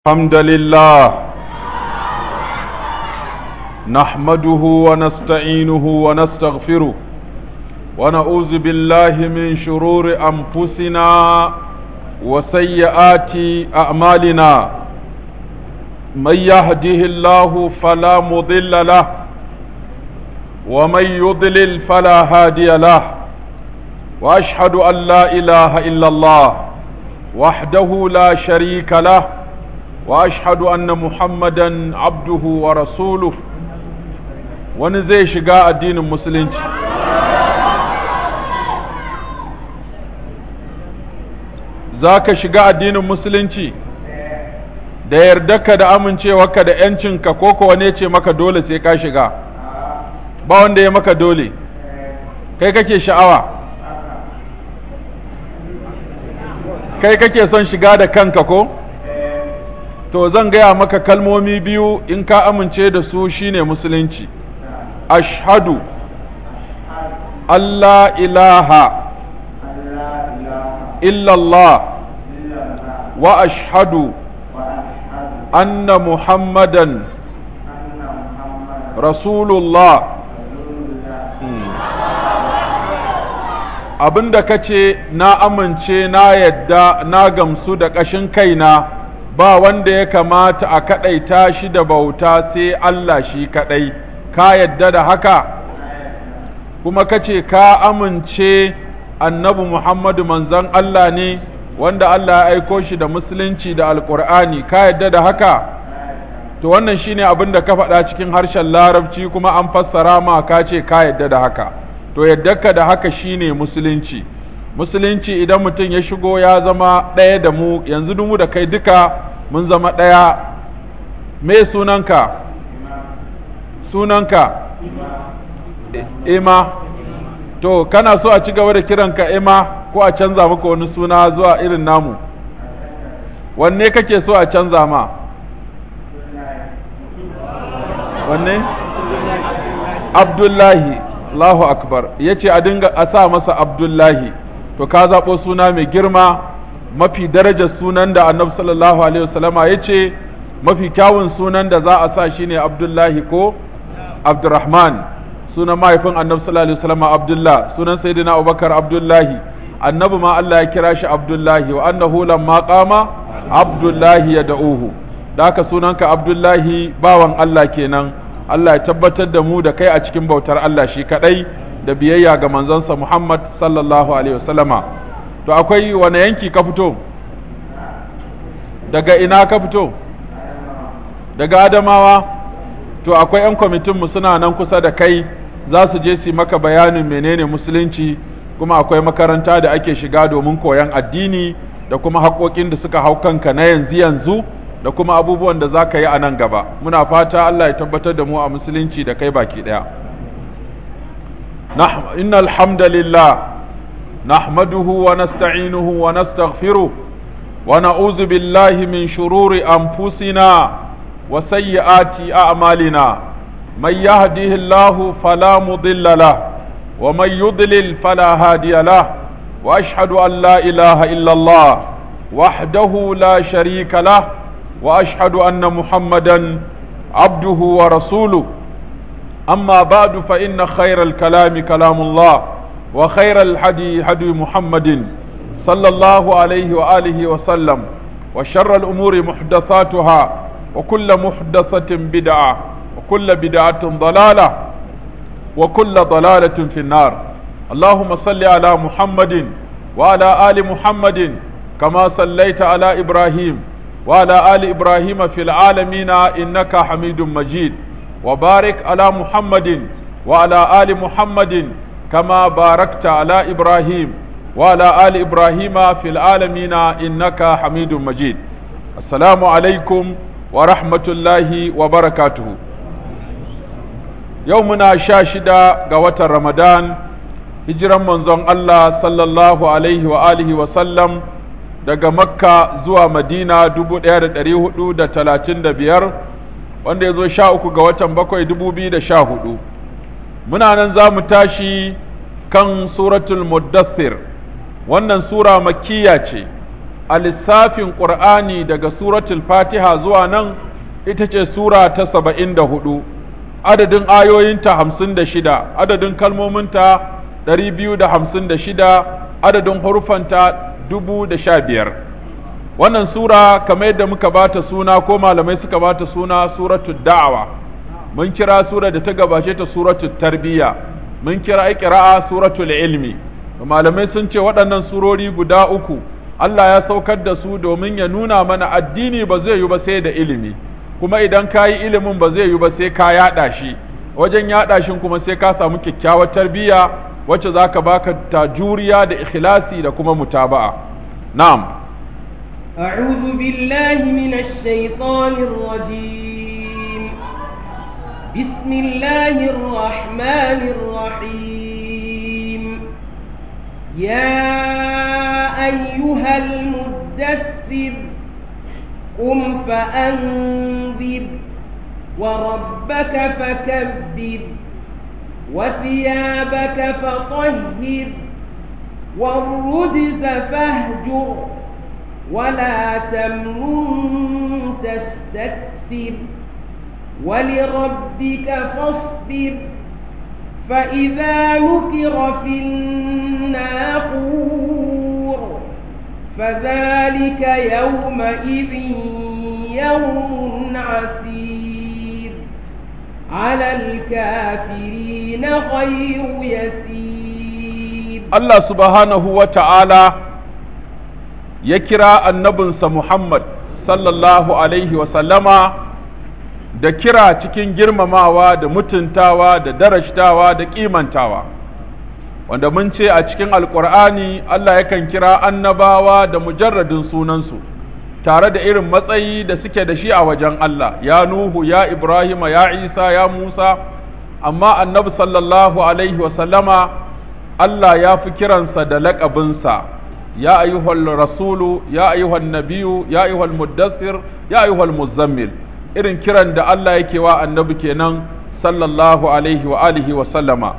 الحمد لله نحمده ونستعينه ونستغفره ونعوذ بالله من شرور أنفسنا وسيئات أعمالنا من يهده الله فلا مضل له ومن يضلل فلا هادي له وأشهد أن لا إله إلا الله وحده لا شريك له واشهد ان محمدا عبده ورسوله wani zai shiga addinin musulunci za ka shiga addinin musulunci da yardarka da amincewarka da ‘yancinka ko kuwa ne ce maka dole sai ka shiga ba wanda ya maka dole kai kake sha'awa kai kake son shiga da kanka ko? to zan gaya maka kalmomi biyu in ka amince da su shine musulunci ashhadu Allah ilaha illallah wa ashhadu anna muhammadan rasulullah abinda kace na amince na yadda na gamsu da ƙashin kaina ba wanda ya kamata a kaɗaita shi da bauta sai Allah shi kaɗai, ka yadda da haka, kuma ka ce ka amince annabi Muhammadu manzon Allah ne wanda Allah ya aiko shi da musulunci da alƙur'ani ka yadda da haka, to wannan shi ne abin da ka faɗa cikin harshen larabci kuma an fassara ma ka ce ka yadda da haka, to ka da haka shi ne musulunci. musulunci idan mutum ya shigo ya zama ɗaya da mu yanzu mu da kai duka mun zama ɗaya me sunanka sunanka ima to kana so a ci gaba da kiranka ima ko a canza maka wani suna zuwa irin namu wanne kake so a canza ma wanne abdullahi Allahu akbar ya ce a dinga a sa masa abdullahi to ka zaɓo suna mai girma mafi darajar sunan da annabi sallallahu alaihi wasallama ya ce mafi kyawun sunan da za a sa shine abdullahi ko abdurrahman sunan mahaifin annabi sallallahu alaihi wasallama abdullah sunan sayyidina abubakar abdullahi annabi ma Allah ya kira shi abdullahi wa annahu lamma qama abdullahi ya da'uhu da haka sunanka abdullahi bawan Allah kenan Allah ya tabbatar da mu da kai a cikin bautar Allah shi kadai da biyayya ga manzansa Muhammad sallallahu Alaihi wasallama to akwai wane yanki ka fito daga ina ka fito daga adamawa to akwai 'yan kwamitinmu suna nan kusa da kai za su je su maka bayanin menene musulunci kuma akwai makaranta da ake shiga domin koyon addini da kuma haƙoƙin da suka hau kanka na yanzu yanzu da kuma abubuwan da za ka yi a nan gaba muna fata Allah ya tabbatar da mu a musulunci da kai baki ɗaya. نح... إن الحمد لله نحمده ونستعينه ونستغفره ونعوذ بالله من شرور أنفسنا وسيئات أعمالنا من يهده الله فلا مضل له ومن يضلل فلا هادي له وأشهد أن لا إله إلا الله وحده لا شريك له وأشهد أن محمدا عبده ورسوله أما بعد فإن خير الكلام كلام الله وخير الحدي حدي محمد صلى الله عليه وآله وسلم وشر الأمور محدثاتها وكل محدثة بدعة وكل بدعة ضلالة وكل ضلالة في النار اللهم صل على محمد وعلى آل محمد كما صليت على إبراهيم وعلى آل إبراهيم في العالمين إنك حميد مجيد وبارك على محمد وعلى آل محمد كما باركت على إبراهيم وعلى آل إبراهيم في العالمين إنك حميد مجيد السلام عليكم ورحمة الله وبركاته يومنا شاشدة قوة رمضان هجرا منزون الله صلى الله عليه وآله وسلم daga makka zuwa madina dubu ɗaya da ɗari hudu da talatin da biyar wanda ya zo sha uku ga watan bakwai dubu biyu da sha hudu muna nan za mu tashi kan suratul muddassir wannan sura makkiya ce a lissafin ƙur'ani daga suratul fatiha zuwa nan ita ce sura ta saba'in da hudu adadin ayoyinta hamsin da shida adadin kalmominta ɗari biyu da hamsin da shida adadin hurufanta dubu da sha biyar wannan sura kamar yadda muka bata suna ko malamai suka bata suna suratul da'awa mun kira sura da ta gabace ta suratul tarbiyya mun kira iqra'a suratul ilmi malamai sun ce waɗannan surori guda uku Allah ya saukar da su domin ya nuna mana addini ba zai yi ba sai da ilimi kuma idan ka yi ilimin ba zai yi ba sai ka yaɗa shi wajen yaɗa shi kuma sai ka samu kyakkyawar tarbiyya wacce za ka baka ta juriya da ikhlasi da kuma mutaba'a na'am أعوذ بالله من الشيطان الرجيم بسم الله الرحمن الرحيم يا أيها المدثر قم فأنذر وربك فكبر وثيابك فطهر والرجز فاهجر ولا تمنن تستكثر ولربك فاصبر فإذا نكر في الناقور فذلك يومئذ يوم عسير على الكافرين غير يسير الله سبحانه وتعالى يكرى النبي محمد صلى الله عليه وسلم da kira cikin girmamawa da mutuntawa da darashtawa da kimantawa wanda mun ce a cikin alkur'ani Allah yakan kira annabawa da mujarradin sunansu tare da irin matsayi da suke da shi a wajen Allah ya Nuhu ya Ibrahima ya Isa ya Musa amma annabi sallallahu alaihi wasallama Allah ya fi kiransa da laƙabinsa ya ayyuhal rasulu ya ayyuhal nabiyu ya ayyuhal muddassir ya ayyuhal muzammil irin kiran da Allah yake wa annabi kenan sallallahu alaihi wa alihi wa sallama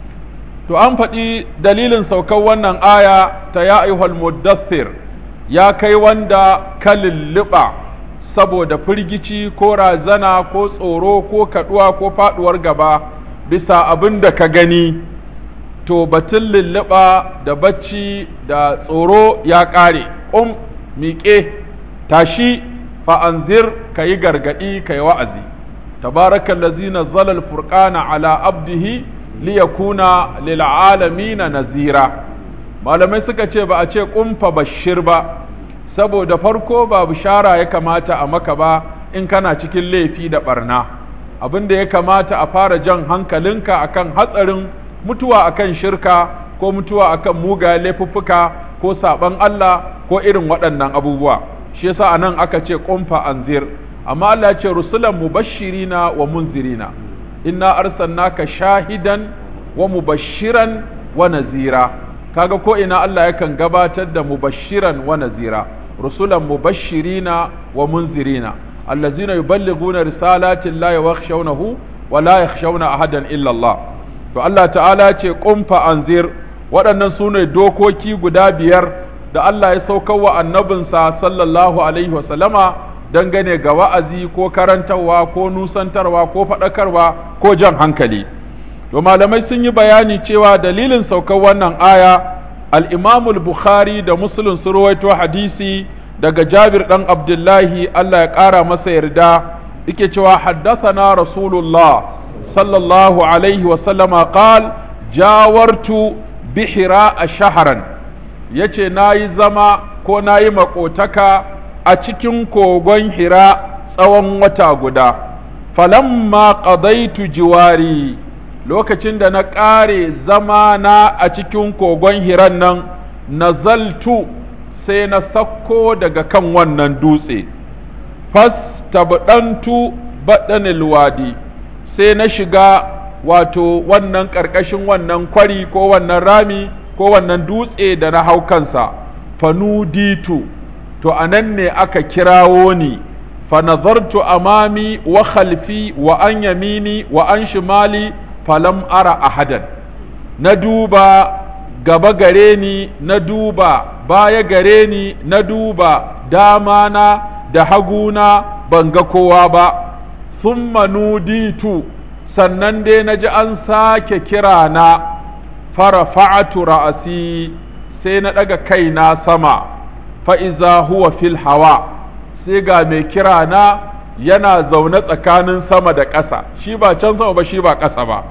to an faɗi dalilin saukar wannan aya ta ya ayyuhal muddassir ya kai wanda ka lulluɓa saboda firgici ko razana ko tsoro ko kaɗuwa ko faɗuwar gaba bisa abin da ka gani to batun lulluɓa da bacci da tsoro ya ƙare um miƙe tashi fa'anzir ka yi gargaɗi ka yi wa'azi tabarakan lazina zalal furqana ala abdihi liyakuna lil'alamina nazira malamai suka ce ba a ce ƙumfa bashir ba saboda farko ba bishara ya kamata a maka ba in kana cikin laifi da barna abin da ya kamata a fara jan hankalinka akan hatsarin mutuwa akan shirka ko mutuwa akan mugayen laifuffuka ko saɓan Allah ko irin waɗannan abubuwa shi yasa anan aka ce ƙumfa anzir amma Allah ya ce rusulan mubashirina wa munzirina inna arsalnaka shahidan wa mubashiran wa nazira kaga ko ina Allah yakan gabatar da mubashiran wa nazira rusulan mubashirina wa munzirina allazina yuballighuna risalati llahi wa yakhshawnahu wa la yakhshawna ahadan illa Allah to Allah ta'ala ce qumfa anzir waɗannan sune dokoki guda biyar da Allah ya saukar wa annabinsa sallallahu alaihi wa sallama dangane ga wa'azi ko karantarwa ko nusantarwa ko faɗakarwa ko jan hankali to malamai sun yi bayani cewa dalilin saukar wannan aya al-imamul bukhari da muslim sun ruwaito hadisi daga jabir ɗan abdullahi Allah ya ƙara masa yarda yake cewa haddasana rasulullah sallallahu alaihi wasallama qal jawartu bihira a shaharan yace na yi zama ko na yi makotaka a cikin kogon hira tsawon wata guda falamma qadaitu jiwari lokacin da na ƙare zama na a cikin kogon hiran nan nazaltu sai na sakko daga kan wannan dutse fas tabdantu baɗanil wadi sai na shiga wato wannan ƙarƙashin wannan kwari ko wannan rami ko wannan dutse da na hau kansa fanuditu to anan ne aka kirawo ni fanazartu amami wa khalfi wa an yamini wa an shimali falam ara ahadan na duba gaba gare ni na duba baya gare ni na duba dama na da haguna ban ga kowa ba summa nuditu sannan dai na ji an sake kira na farafa'atu ra'asi sai na ɗaga kaina sama fa'iza huwa fil hawa sai ga mai kira na yana zaune tsakanin sama da ƙasa shi ba can sama ba shi ba ƙasa ba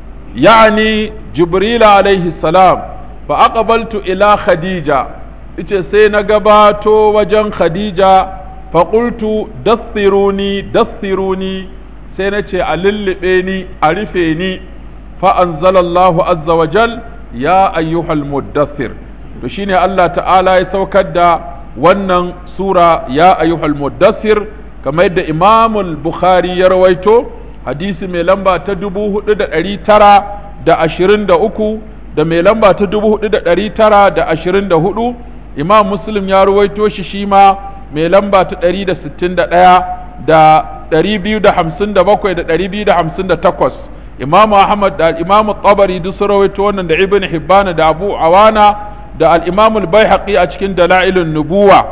ya'ani jibrila alaihi salam fa aqbaltu ila khadija ice sai na gabato wajen khadija fa qultu dassiruni dassiruni sai na ce a lullube ni a rufe ni fa anzalallahu azza wa jal ya ayyuhal muddassir to shine Allah ta'ala ya saukar da wannan sura ya ayyuhal muddassir kamar yadda Imam Bukhari ya rawaito hadisi mai lamba ta dubu hudu da ɗari tara da ashirin da uku da mai lamba ta dubu hudu da ɗari tara da ashirin da hudu Imam Muslim ya rawaito shi shi ma mai lamba ta ɗari da sittin da ɗaya da ɗari biyu da hamsin da bakwai da ɗari biyu da hamsin da takwas Imam Ahmad da Imam Tabari duk sun rawaito wannan da Ibn Hibban da Abu Awana da al-Imam al-Baihaqi a cikin Dalailun Nubuwa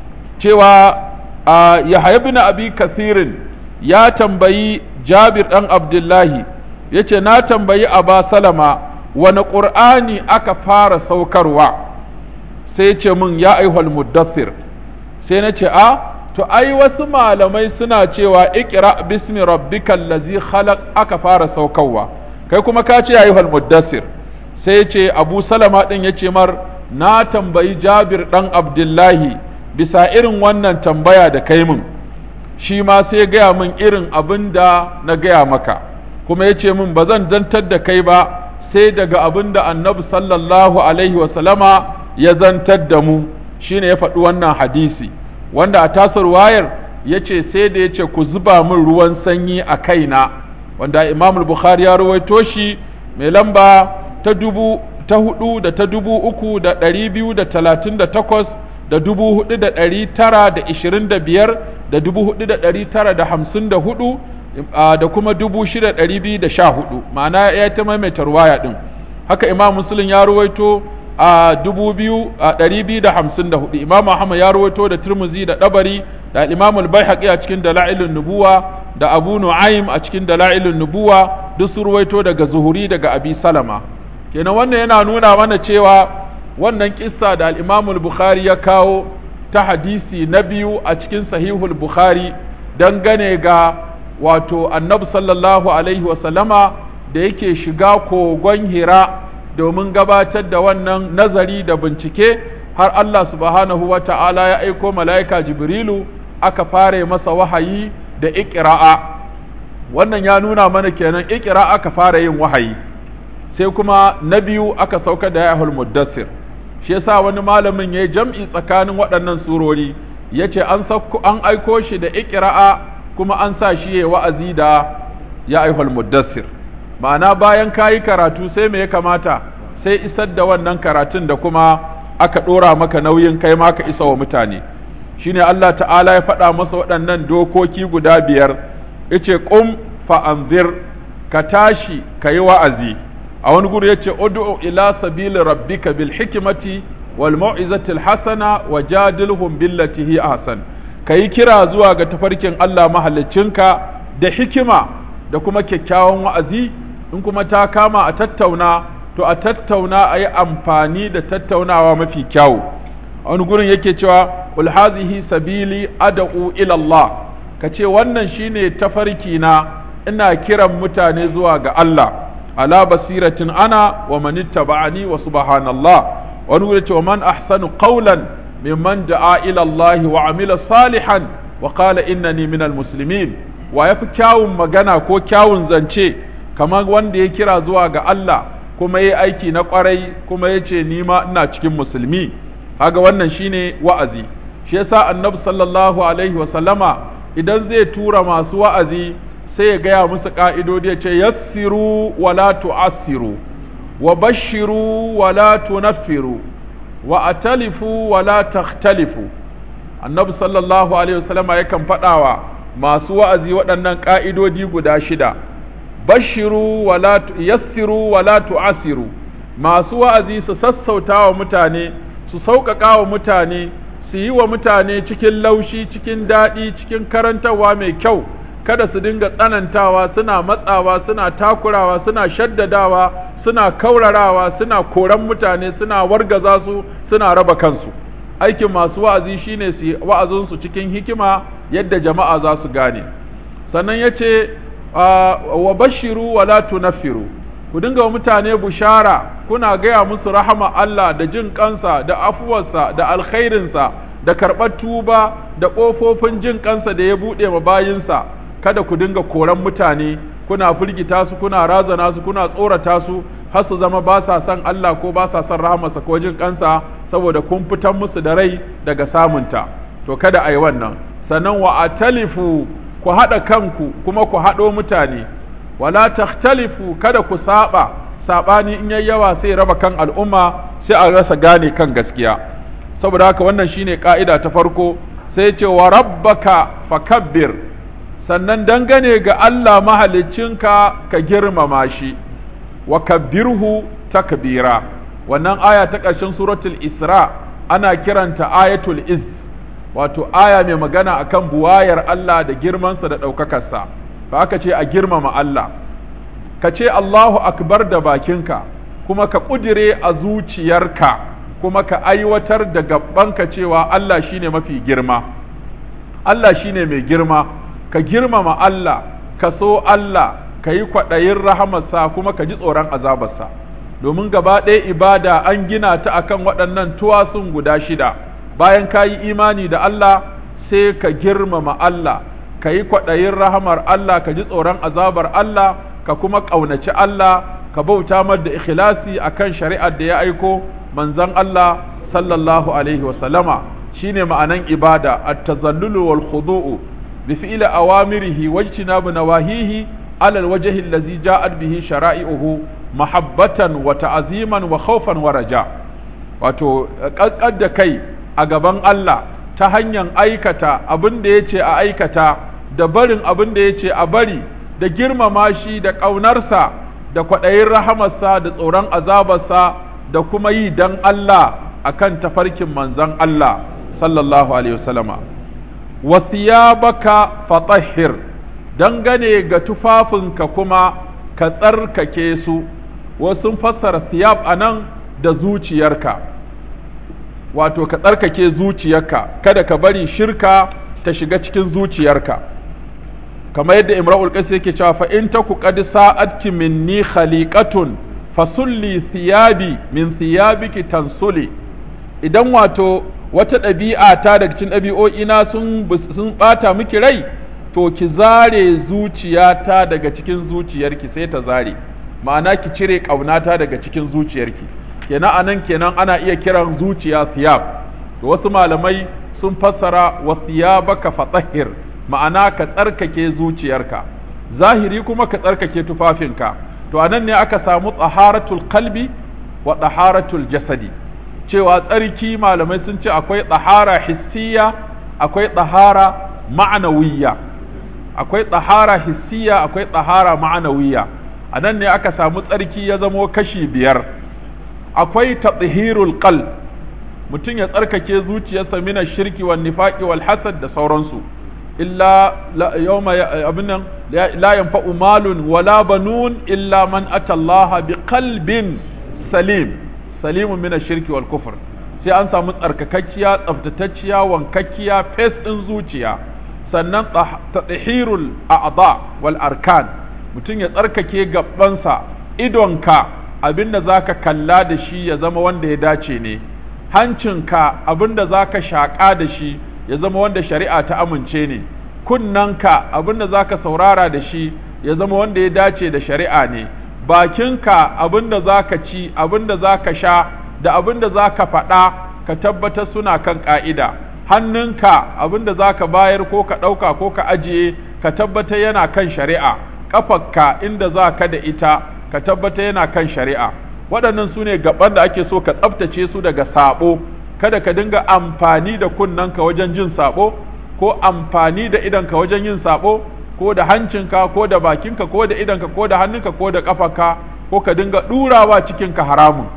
cewa Yahya ibn Abi Kathirin ya tambayi Jabir dan Abdullahi yace na tambayi Aba Salama wani Qur'ani aka fara saukarwa sai ce min ya aihwal muddassir sai na ce a to ai wasu malamai suna cewa ikra bismi rabbikal ladzi khalaq aka fara saukarwa kai kuma ka ce ayyuhal muddassir sai ce Abu Salama din yace mar na tambayi Jabir dan Abdullahi bisa irin wannan tambaya da kai min shi ma sai gaya min irin abin da na gaya maka kuma yace min ba zan zantar da kai ba sai daga abin da annabi sallallahu alaihi wasallama ya zantar da mu shine ya faɗi wannan hadisi wanda a tasar wayar ya ce sai da ya ce ku zuba min ruwan sanyi a kaina wanda imam bukhari ya rawaito shi mai lamba ta dubu ta hudu da ta dubu uku da ɗari biyu da talatin da takwas da dubu hudu da ɗari tara da ishirin da biyar da dubu hudu da ɗari tara da hamsin da hudu da kuma dubu shida ɗari biyu da sha hudu ma'ana ya ta maimaita ruwaya ɗin haka imam muslim ya ruwaito a dubu biyu a ɗari biyu da hamsin da hudu imam ahmad ya ruwaito da turmuzi da ɗabari da imam al a cikin dala'ilun nubuwa da abu nu'aym a cikin dala'ilun nubuwa duk su ruwaito daga zuhuri daga abi salama kenan wannan yana nuna mana cewa wannan kissa da al-imam al-bukhari ya kawo ta hadisi na biyu a cikin sahihul bukhari dangane ga wato annabi sallallahu alaihi wasallama da yake shiga kogon hira domin gabatar da wannan nazari da bincike har Allah subhanahu wa ta'ala ya aiko mala'ika jibrilu aka fara masa wahayi da iƙira'a wannan ya nuna mana kenan iƙira aka fara yin wahayi sai kuma na biyu aka sauka da yahul muddassir shi yasa wani malamin ya yi jam'i tsakanin waɗannan surori ya ce an aiko shi da iƙira'a kuma an sa shi ya wa'azi da ya aihul muddassir ma'ana bayan ka yi karatu sai me ya kamata sai isar da wannan karatun da kuma aka ɗora maka nauyin kai ma ka isa wa mutane shine Allah ta'ala ya faɗa masa waɗannan dokoki guda biyar yace qum fa anzir ka tashi ka yi wa'azi a wani guri yace ud'u ila sabili rabbika bil hikmati wal mau'izati al hasana wajadilhum billati hi ahsan kayi kira zuwa ga tafarkin Allah mahaliccinka da hikima da kuma kyakkyawan wa'azi in kuma ta kama a tattauna to a tattauna a yi amfani da tattaunawa mafi kyawu a wani gurin yake cewa qul hazihi sabili ad'u ila Allah kace wannan shine tafarki na ina kiran mutane zuwa ga Allah ala basiratin ana wa man ittaba'ani wa subhanallah wani gurin cewa man ahsanu qawlan mimman da'a ila Allah wa amila salihan wa qala innani minal muslimin wa yafi kyawun magana ko kyawun zance kamar wanda ya kira zuwa ga Allah kuma ya aiki na kwarai kuma ya ce ni ma ina cikin musulmi haga wannan shine wa'azi shi yasa annabi sallallahu alaihi wa sallama idan zai tura masu wa'azi sai ya gaya musu ka'idodi ya ce yassiru wa la tu'assiru wa bashiru wa la tunaffiru wa atalifu wa la takhtalifu annabi sallallahu alaihi wa sallama yakan faɗawa masu wa'azi waɗannan ka'idodi guda shida bashiru wala yassiru wala tu'asiru masu wa'azi su sassauta wa mutane su su sauƙaƙa wa mutane su yi wa mutane cikin laushi cikin daɗi cikin karantarwa mai kyau kada su dinga tsanantawa suna matsawa suna takurawa suna shaddadawa suna kaurarawa suna koran mutane suna wargaza su suna raba kansu aikin masu wa'azi shine su wa'azinsu cikin hikima yadda jama'a za su gane sannan ya ce wa bashiru wa la tunaffiru ku dinga wa mutane bushara kuna gaya musu rahama Allah da jin kansa da afuwarsa da alkhairinsa da karɓar tuba da ƙofofin jin kansa da ya buɗe ma bayinsa kada ku dinga koran mutane kuna firgita su kuna razana su kuna tsorata su har su zama ba sa son Allah ko ba sa son rahamarsa ko jin kansa saboda kun fitar musu da rai daga samunta to kada a yi wannan sannan wa atalifu ku haɗa kanku kuma ku haɗo mutane wala takhtalifu kada ku saba sabani in yayi yawa sai raba kan al'umma sai a rasa gane kan gaskiya saboda haka wannan shine ka'ida ta farko sai ce wa rabbaka fakabbir sannan dangane ga Allah mahaliccinka ka girmama shi wa kabbirhu takbira wannan aya ta ƙarshen suratul isra ana kiranta ayatul iz wato aya mai magana akan buwayar Allah da girmansa da ɗaukakarsa fa aka ce a girmama Allah ka ce Allahu akbar da bakinka kuma ka ƙudire a zuciyarka kuma ka aiwatar da gabanka cewa Allah shine mafi girma Allah shine mai girma ka girmama Allah ka so Allah ka yi kwaɗayin rahamarsa kuma ka ji tsoron azabarsa domin gaba ɗaya ibada an gina ta akan waɗannan tuwasun guda shida bayan ka yi imani da Allah sai ka girmama Allah ka yi kwaɗayin rahamar Allah ka ji tsoron azabar Allah ka kuma ƙaunaci Allah ka bauta mar da ikhlasi akan shari'ar da ya aiko manzon Allah sallallahu alaihi wasallama shine ma'anan ibada at-tazallulu wal khudu'u bi fi'li awamirihi wajtinabu nawahihi ala al-wajhi allazi ja'at bihi shara'i'uhu mahabbatan wa ta'ziman wa khawfan wa raja wato kakkar da kai a gaban Allah ta hanyar aikata abin da yace a aikata da barin abin da yace a bari da girmama shi da ƙaunarsa da kwaɗayin rahamarsa da tsoron azabarsa da kuma yi dan Allah akan tafarkin manzon Allah sallallahu alaihi wasallama wasiyabaka fatahhir dangane ga tufafinka kuma ka tsarkake su wasu fassara siyab anan da zuciyarka wato ka tsarkake zuciyarka kada ka bari shirka ta shiga cikin zuciyarka kamar yadda imra'ul qais yake cewa fa in taku qad sa'atki minni khaliqatun fasulli thiyabi min thiyabiki tansuli idan wato wata ɗabi'a ta daga cikin ɗabi'o'ina sun sun bata miki rai to ki zare zuciyata daga cikin zuciyarki sai ta zare ma'ana ki cire ƙaunata daga cikin zuciyarki kenan anan kenan ana iya kiran zuciya siyab to wasu malamai sun fassara wa siyabaka fatahhir ma'ana ka tsarkake zuciyarka zahiri kuma ka tsarkake tufafinka to anan ne aka samu tsaharatul qalbi wa tsaharatul jasadi cewa tsarki malamai sun ce akwai tsahara hissiya akwai tsahara ma'anawiyya akwai tsahara hissiya akwai tsahara ma'anawiyya anan ne aka samu tsarki ya zamo kashi biyar akwai tathhirul qalb mutum ya tsarkake zuciyarsa mina shirki wal nifaqi wal hasad da sauransu illa yawma abin nan la yanfa'u malun wala banun illa man ata Allah bi qalbin salim salimun min shirki wal kufr sai an samu tsarkakakkiya tsaftatacciya wankakkiya fes din zuciya sannan tathhirul a'dha wal arkan mutum ya tsarkake gabansa idonka abinda zaka kalla da shi ya zama wanda ya dace ne hancinka abinda zaka shaƙa da shi ya zama wanda shari'a ta amince ne kunnanka abinda zaka saurara da shi ya zama wanda ya dace da shari'a ne bakinka abinda zaka ci abinda zaka sha da abinda zaka faɗa ka tabbatar suna kan ƙa'ida hannunka abinda zaka bayar ko ka ɗauka ko ka ajiye ka tabbatar yana kan shari'a ƙafarka inda za ka da ita ka tabbatar yana kan shari'a waɗannan su ne gaban da ake so ka tsaftace su daga saɓo kada ka dinga amfani da kunnanka wajen jin saɓo ko amfani da idanka wajen yin saɓo ko da hancinka ko da bakinka ko da idanka ko da hannunka ko da ƙafarka ko ka dinga ɗurawa cikinka haramun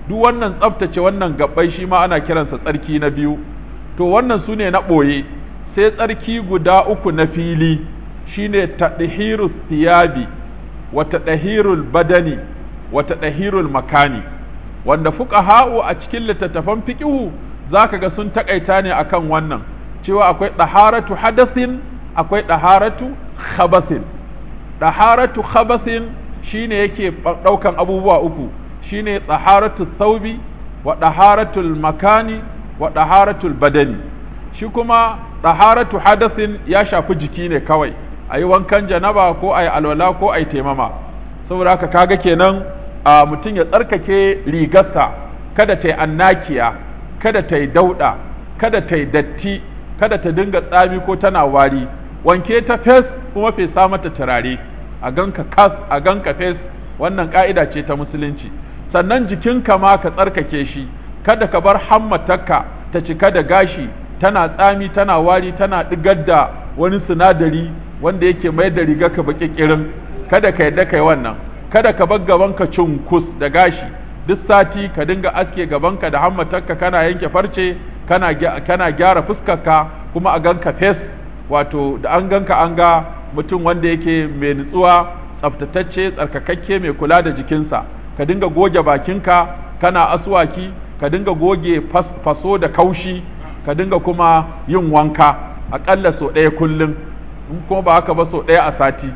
duk wannan tsaftace wannan gabbai shi ma ana kiransa tsarki na biyu to wannan su ne na ɓoye sai tsarki guda uku na fili shine tadhirus thiyabi wa tadhirul badani wa tadhirul makani wanda fuqaha'u a cikin littattafan fiqhu zaka ga sun takaita ne akan wannan cewa akwai daharatu hadasin akwai daharatu khabasin daharatu khabasin shine yake daukan abubuwa uku shine daharatu thawbi wa daharatul makani wa daharatul badani shi kuma daharatu hadasin ya shafi jiki ne kawai ayi wankan janaba ko ayi alwala ko ayi taimama saboda haka kaga kenan a mutum ya tsarkake rigarsa kada ta yi annakiya kada ta yi dauɗa kada ta yi datti kada ta dinga tsami ko tana wari wanke ta fes kuma fesa mata turare a ganka kas a ganka fes wannan ka'ida ce ta musulunci sannan jikinka ma ka tsarkake shi kada ka bar hammatarka ta cika da gashi tana tsami tana wari tana ɗigar da wani sinadari wanda yake mai da riga ka baki kirin kada ka yadda kai wannan kada ka bar gabanka cunkus da gashi duk sati ka dinga aske gabanka da hammatarka kana yanke farce kana kana gyara fuskarka kuma a ganka fes wato da an ganka an ga mutum wanda yake mai nutsuwa tsaftatacce tsarkakakke mai kula da jikinsa ka dinga goge bakinka kana aswaki ka dinga goge faso da kaushi ka dinga kuma yin wanka aƙalla sau ɗaya kullum in kuma ba haka ba sau ɗaya a sati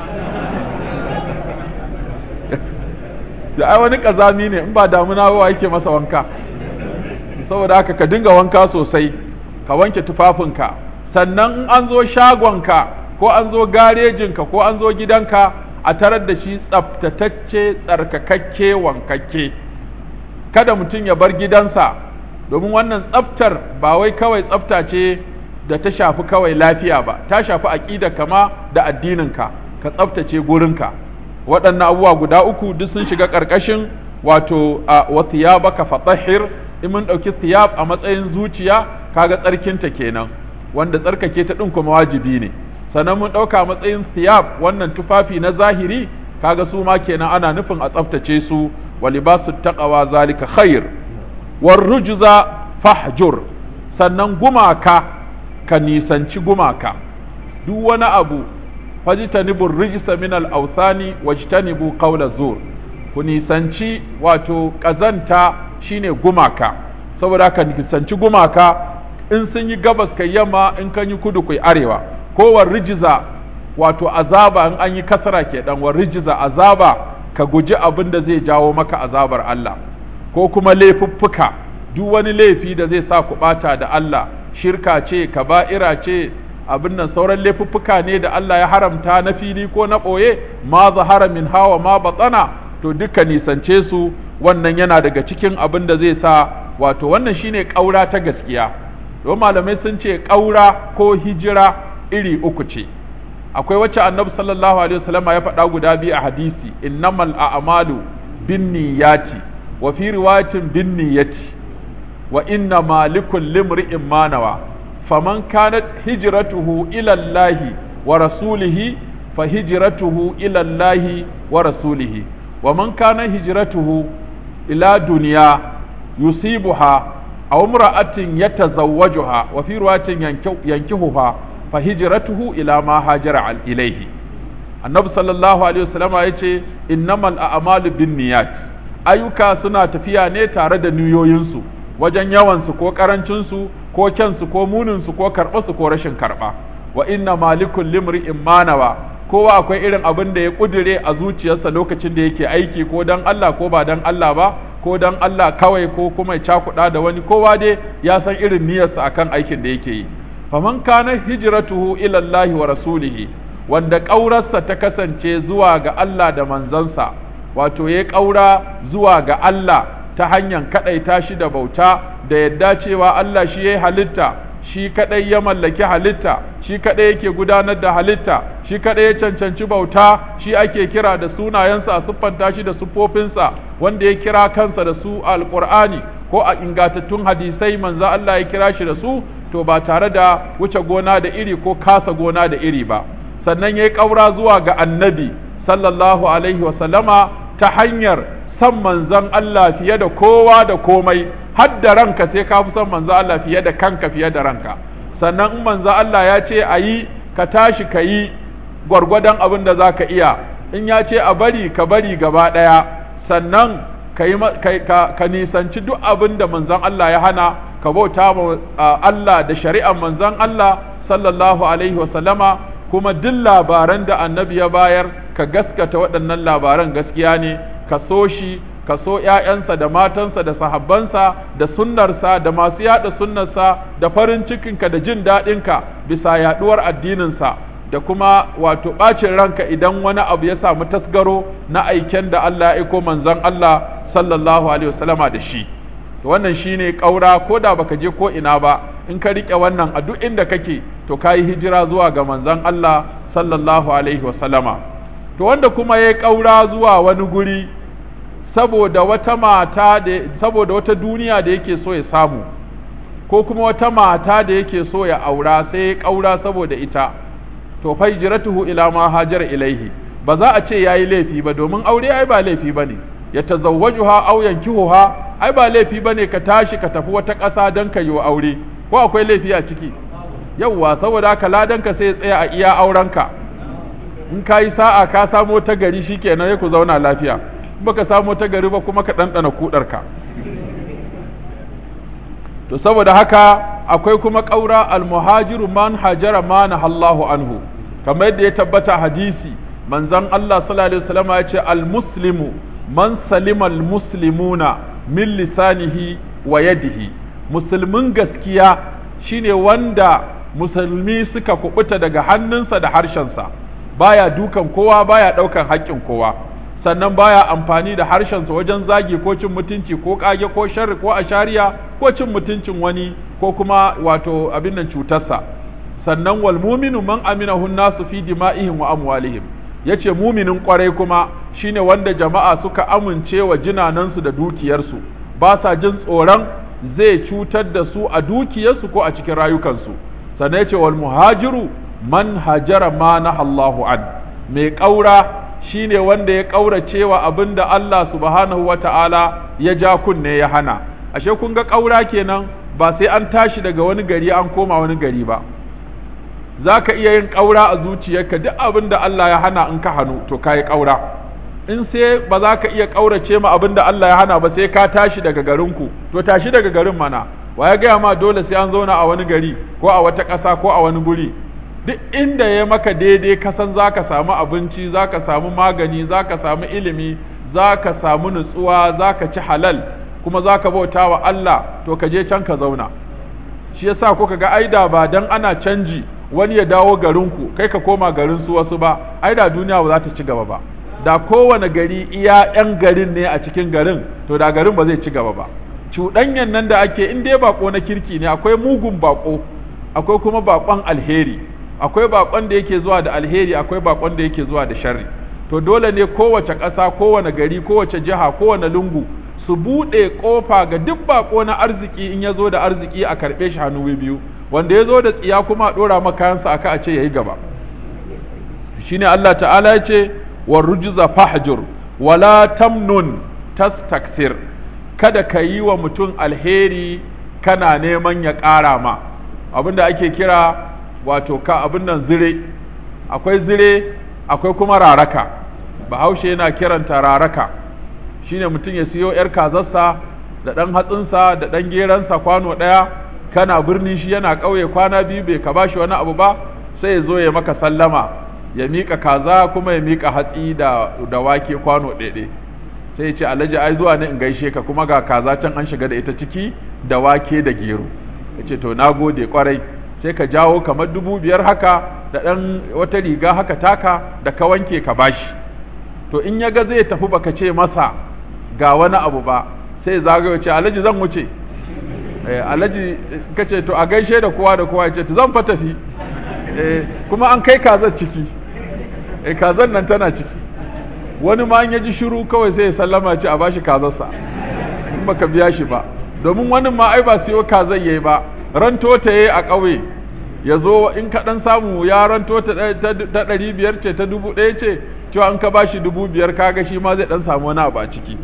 da ai wani kazami ne in ba damuna ba yake masa wanka saboda haka ka dinga wanka sosai ka wanke tufafinka sannan in an zo shagonka ko an zo garejinka ko an zo gidanka a tarar da shi tsaftatacce tsarkakakke wankakke kada mutum ya bar gidansa domin wannan tsaftar ba wai kawai tsafta ce da ta shafi kawai lafiya ba ta shafi aƙida kama da addininka ka tsaftace gurinka waɗannan abubuwa guda uku duk sun shiga ƙarƙashin wato a wa thiyabaka fatahhir in mun ɗauki thiyab a matsayin zuciya kaga tsarkinta kenan wanda tsarkake ta ɗin kuma wajibi ne sannan mun ɗauka a matsayin thiyab wannan tufafi na zahiri kaga su ma kenan ana nufin a tsaftace su wa libasu taqwa zalika khair war rujza fahjur sannan gumaka ka nisanci gumaka duk wani abu fajtanibu rijsa min al-awthani wajtanibu qawla zur ku nisanci wato kazanta shine gumaka saboda ka nisanci gumaka in sun yi gabas kai yamma in kan yi kudu kai arewa ko war rijza wato azaba in an yi kasara ke dan war rijza azaba ka guji abin da zai jawo maka azabar Allah ko kuma laifuffuka duk wani laifi da zai sa ku bata da Allah shirka ce kaba'ira ce abin nan sauran laifuffuka ne da Allah ya haramta na fili ko na ɓoye ma zahara min hawa ma batsana to duka nisance su wannan yana daga cikin abin da zai sa wato wannan shine ƙaura ta gaskiya don malamai sun ce ƙaura ko hijira iri uku ce akwai wacce annabi sallallahu alaihi wasallam ya faɗa guda biyu a hadisi innamal a'malu binniyati wa fi riwayatin binniyati wa inna malikul limri'in ma nawa فمن كانت هجرته إلى الله ورسوله فهجرته إلى الله ورسوله ومن كان هجرته إلى دنيا يصيبها أو امرأة يتزوجها وفي رواية ينكهها فهجرته إلى ما هاجر إليه النبي صلى الله عليه وسلم يقول إنما الأعمال بالنيات ayyuka suna tafiya ne tare da niyoyinsu wajen yawansu ko karancinsu ko kyansu ko muninsu ko karɓarsu ko rashin karɓa wa inna malikul limri'in manawa kowa akwai irin abin da ya kudure a zuciyarsa lokacin da yake aiki ko dan Allah ko ba dan Allah ba ko dan Allah kawai ko kuma ya cakuɗa da wani kowa dai ya san irin niyyarsa akan aikin da yake yi faman kana hijratuhu ila Allah wa rasulihi wanda ƙaurarsa ta kasance zuwa ga Allah da manzansa wato ya ƙaura zuwa ga Allah ta hanyar kaɗaita shi da bauta da yadda cewa Allah shi ya yi halitta shi kaɗai ya mallaki halitta shi kaɗai yake gudanar da halitta shi kaɗai ya cancanci bauta shi ake kira da sunayensa a siffanta shi da siffofinsa wanda ya kira kansa da su a alƙur'ani ko a ingantattun hadisai manzo Allah ya kira shi da su to ba tare da wuce gona da iri ko kasa gona da iri ba sannan ya yi ƙaura zuwa ga annabi sallallahu alaihi wasallama ta hanyar san manzon Allah fiye da kowa da komai har da ranka sai ka fi son manzon Allah fiye da kanka fiye da ranka sannan in manzon Allah ya ce a yi ka tashi ka yi gwargwadon abin da za ka iya in ya ce a bari ka bari gaba ɗaya sannan ka, yi, ka, ka nisanci duk abin da manzon Allah ya hana ka bauta ma Allah da shari'ar manzon Allah sallallahu alaihi wasallama kuma duk labaran da annabi ya bayar ka gaskata waɗannan labaran gaskiya ne ka so shi ka so ‘ya'yansa da matansa da sahabbansa da sunnarsa da masu yaɗa sunnarsa da farin cikinka da jin daɗinka bisa yaɗuwar addininsa da kuma wato ɓacin ranka idan wani abu ya samu tasgaro na aiken da Allah ya aiko manzon Allah sallallahu alaihi wasallama da shi to wannan shine ƙaura ko da baka je ko ina ba in ka riƙe wannan a duk inda kake to kayi hijira zuwa ga manzon Allah sallallahu alaihi wasallama to wanda kuma ya ƙaura zuwa wani guri saboda wata mata da saboda wata duniya da yake so ya samu ko kuma wata mata da yake so ya aura sai ya ƙaura saboda ita to fa hijratuhu ila ma hajar ilaihi ba za a ce yayi laifi ba domin aure ai ba laifi bane ya tazawwajuha aw yankihuha ai ba laifi bane ka tashi ka tafi wata ƙasa don ka yi wa aure ko akwai laifi a ciki yawwa saboda haka ladanka sai ya tsaya a iya aurenka in ka yi sa'a ka samo ta gari shikenan ya ku zauna lafiya in baka samo ta gari ba kuma ka ɗanɗana kuɗarka to saboda haka akwai kuma ƙaura almuhajiru man hajara ma Allahu anhu kamar yadda ya tabbata hadisi manzon Allah sallallahu alaihi wasallam ya ce almuslimu man salima almuslimuna min lisanihi wa yadihi musulmin gaskiya shine wanda musulmi suka kubuta daga hannunsa da harshensa baya dukan kowa baya daukan haƙƙin kowa sannan baya amfani da harshensa wajen zagi ko cin mutunci ko kage ko sharri ko ashariya ko cin mutuncin wani ko kuma wato abin nan cutarsa sannan wal muminu man aminahu nasu fi dima'ihim wa amwalihim yace muminin kwarai kuma shine wanda jama'a suka amince wa jinanansu da dukiyarsu ba sa jin tsoron zai cutar da su a dukiyarsu ko a cikin rayukansu sannan yace wal muhajiru man hajara ma nahallahu an mai ƙaura shine wanda ya ƙaurace wa abin da Allah subhanahu wa ta'ala ya ja kunne ya hana ashe kun ga ƙaura kenan ba sai an tashi daga wani gari an koma wani gari ba za ka iya yin ƙaura a zuciyarka duk abin da Allah ya hana in ka hannu to ka yi ƙaura in sai ba za ka iya ƙaurace ma abin da Allah ya hana ba sai ka tashi daga garinku to tashi daga garin mana wa ya gaya ma dole sai an zauna a wani gari ko a wata ƙasa ko a wani guri duk inda ya maka daidai ka san za ka samu abinci za ka samu magani za ka samu ilimi za ka samu nutsuwa za ka ci halal kuma za ka bauta wa Allah to ka je can ka zauna shi yasa kuka ga aida ba dan ana canji wani ya dawo garinku kai ka koma garin su wasu ba aida duniya ba za ta ci gaba ba da kowane gari iya 'yan garin ne a cikin garin to da garin ba zai ci gaba ba cuɗanyan nan da ake in dai bako na kirki ne akwai mugun bako akwai kuma bakon alheri akwai bakon da yake zuwa da alheri akwai bakon da yake zuwa da sharri to dole ne kowace ƙasa kowane gari kowace jiha kowane lungu su buɗe ƙofa ga duk bako na arziki in ya zo da arziki a karɓe shi hannu biyu wanda ya zo da tsiya kuma a ɗora makayansa aka a ce ya yi gaba shine Allah ta'ala ya ce wa rujza fahjur wala tamnun tastakthir kada ka yi wa mutum alheri kana neman ya ƙara ma abinda ake kira wato ka abin nan zire akwai zire akwai kuma raraka bahaushe yana kiranta raraka shine mutum ya siyo yar kazarsa da ɗan hatsinsa da ɗan geransa kwano ɗaya kana birni shi yana ƙauye kwana biyu bai ka bashi wani abu ba sai ya zo ya maka sallama ya miƙa kaza kuma ya miƙa hatsi da, da wake kwano ɗaiɗe sai ya ce alhaji ai zuwa ne in gaishe ka kuma ga kaza can an shiga da ita ciki da wake da gero ya ce to na gode kwarai sai ka jawo kamar dubu biyar haka da ɗan wata riga haka taka da ka wanke ka bashi to in ya ga zai tafi baka ce masa ga wani abu ba sai zagayo ce alhaji zan wuce alhaji ka ce to a gaishe da kowa da kowa ya ce to zan fa tafi kuma an kai kazar ciki kazar nan tana ciki wani ma ya ji shiru kawai sai ya sallama ce a bashi kazarsa in baka biya shi ba domin wani ma ai ba siyo kazar yayi ba ranto ta yayi a ƙauye ya zo in ka ɗan samu ya ranto ta ɗari biyar ce ta dubu ɗaya ce cewa in ka bashi dubu biyar kaga shi ma zai ɗan samu wani abu a ciki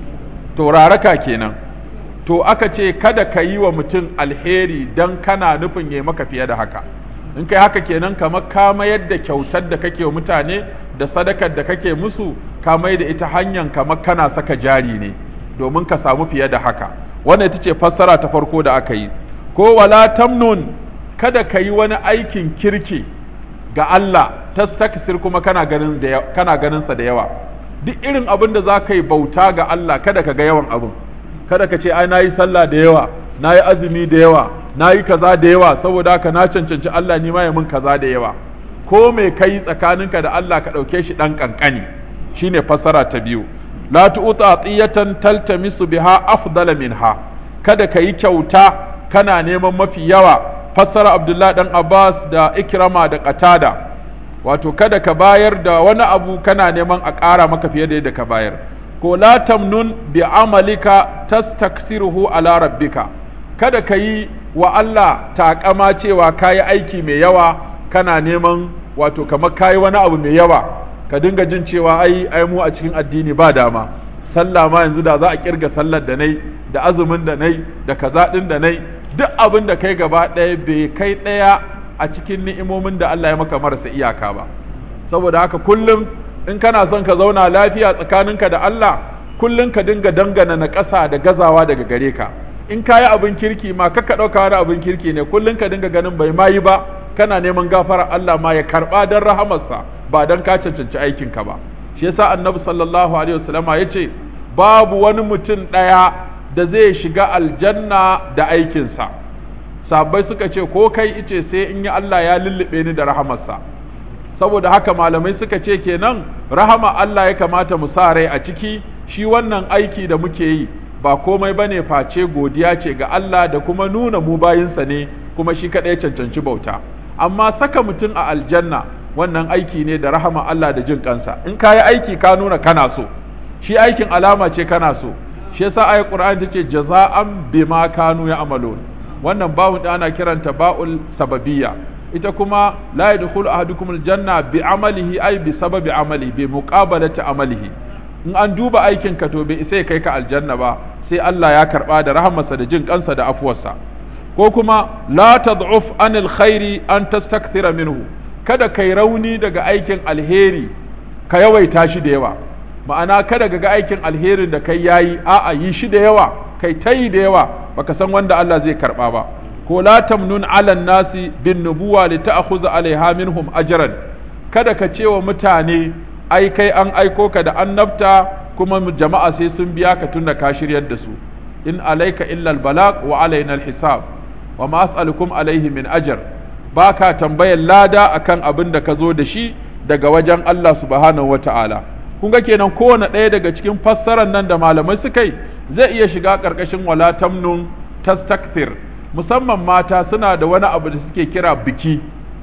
to raraka kenan to aka ce kada ka yi wa mutum alheri don kana nufin ya maka fiye da haka in kai haka kenan kamar ka mayar da kyautar da kake wa mutane da sadakar da kake musu ka mai da ita hanyar kamar kana saka jari ne domin ka samu fiye da haka wannan ita ce fassara ta farko da aka yi ko wala tamnun kada ka yi wani aikin kirki ga Allah tastaksir kuma kana ganin da kana ganin sa da yawa duk irin abin da za ka yi bauta ga Allah kada ka ga yawan abin kada ka ce ai nayi sallah da yawa nayi azumi da yawa nayi kaza da yawa saboda haka na cancanci Allah ni ma ya mun kaza da yawa ko me kai tsakaninka da Allah ka dauke shi dan kankani shine fassara ta biyu la tu'ta atiyatan taltamisu biha afdala minha kada ka yi kyauta kana neman mafi yawa fassara Abdullah dan Abbas da Ikrama da Qatada wato kada ka bayar da wani abu kana neman a ƙara maka fiye da yadda ka bayar ko la tamnun bi amalika tastaksiruhu ala rabbika kada ka yi wa Allah taƙama cewa kayi aiki mai yawa kana neman wato kamar kayi wani abu mai yawa ka dinga jin cewa ai ai mu a cikin addini ba dama sallah ma yanzu da za a kirga sallar da nai da azumin da nai da kaza din da nai duk abin da kai gaba ɗaya bai kai ɗaya a cikin ni'imomin da Allah ya maka marasa iyaka ba saboda haka kullum in kana son ka zauna lafiya tsakaninka da Allah kullum ka dinga dangana na ƙasa da gazawa daga gare ka in kayi abin kirki ma ka ɗauka wani abin kirki ne kullum ka dinga ganin bai ma yi ba kana neman gafarar Allah ma ya karɓa don rahamarsa ba don ka cancanci aikinka ba shi yasa annabi sallallahu alaihi wasallama ya ce babu wani mutum ɗaya da zai shiga aljanna da aikinsa sabbai suka ce ko kai ice sai in yi Allah ya lullube ni da rahamarsa saboda haka malamai suka ce kenan rahama Allah ya kamata mu sa rai a ciki shi wannan aiki da muke yi ba komai bane face godiya ce ga Allah da kuma nuna mu bayinsa ne kuma shi kaɗai cancanci bauta amma saka mutum a aljanna wannan aiki ne da rahama Allah da jin kansa in ka yi aiki ka nuna kana so shi aikin alama ce kana so shi yasa ayat Qur'ani tace jaza'an bima kanu ya'malun wannan bawun da ana kiranta ba'ul sababiyya ita kuma la yadkhulu ahadukum aljanna bi amalihi ay bi sababi amali bi muqabalati amalihi in an duba aikin ka to bai sai kai ka aljanna ba sai Allah ya karba da rahmarsa da jin kansa da afuwarsa ko kuma la tad'uf anil khairi an tastakthira minhu kada kai rauni daga aikin alheri ka yawaita shi da yawa ma'ana kada ga aikin alherin da kai yayi a'a yi shi da yawa kai tayi da yawa baka san wanda Allah zai karba ba ko la tamnun ala nasi bin nubuwa li ta'khudha alaiha minhum ajran kada ka ce wa mutane ai kai an aiko ka da annabta kuma jama'a sai sun biya ka tunda ka shiryar da su in alaika illa albalag wa alaina alhisab wa ma as'alukum alaihi min ajr baka tambayar lada akan abin da ka zo da shi daga wajen Allah subhanahu wata'ala kun ga kenan kowane ɗaya daga cikin fassarar nan da malamai suka yi zai iya shiga ƙarƙashin wala tamnun tastakthir musamman mata suna da wani abu da suke kira biki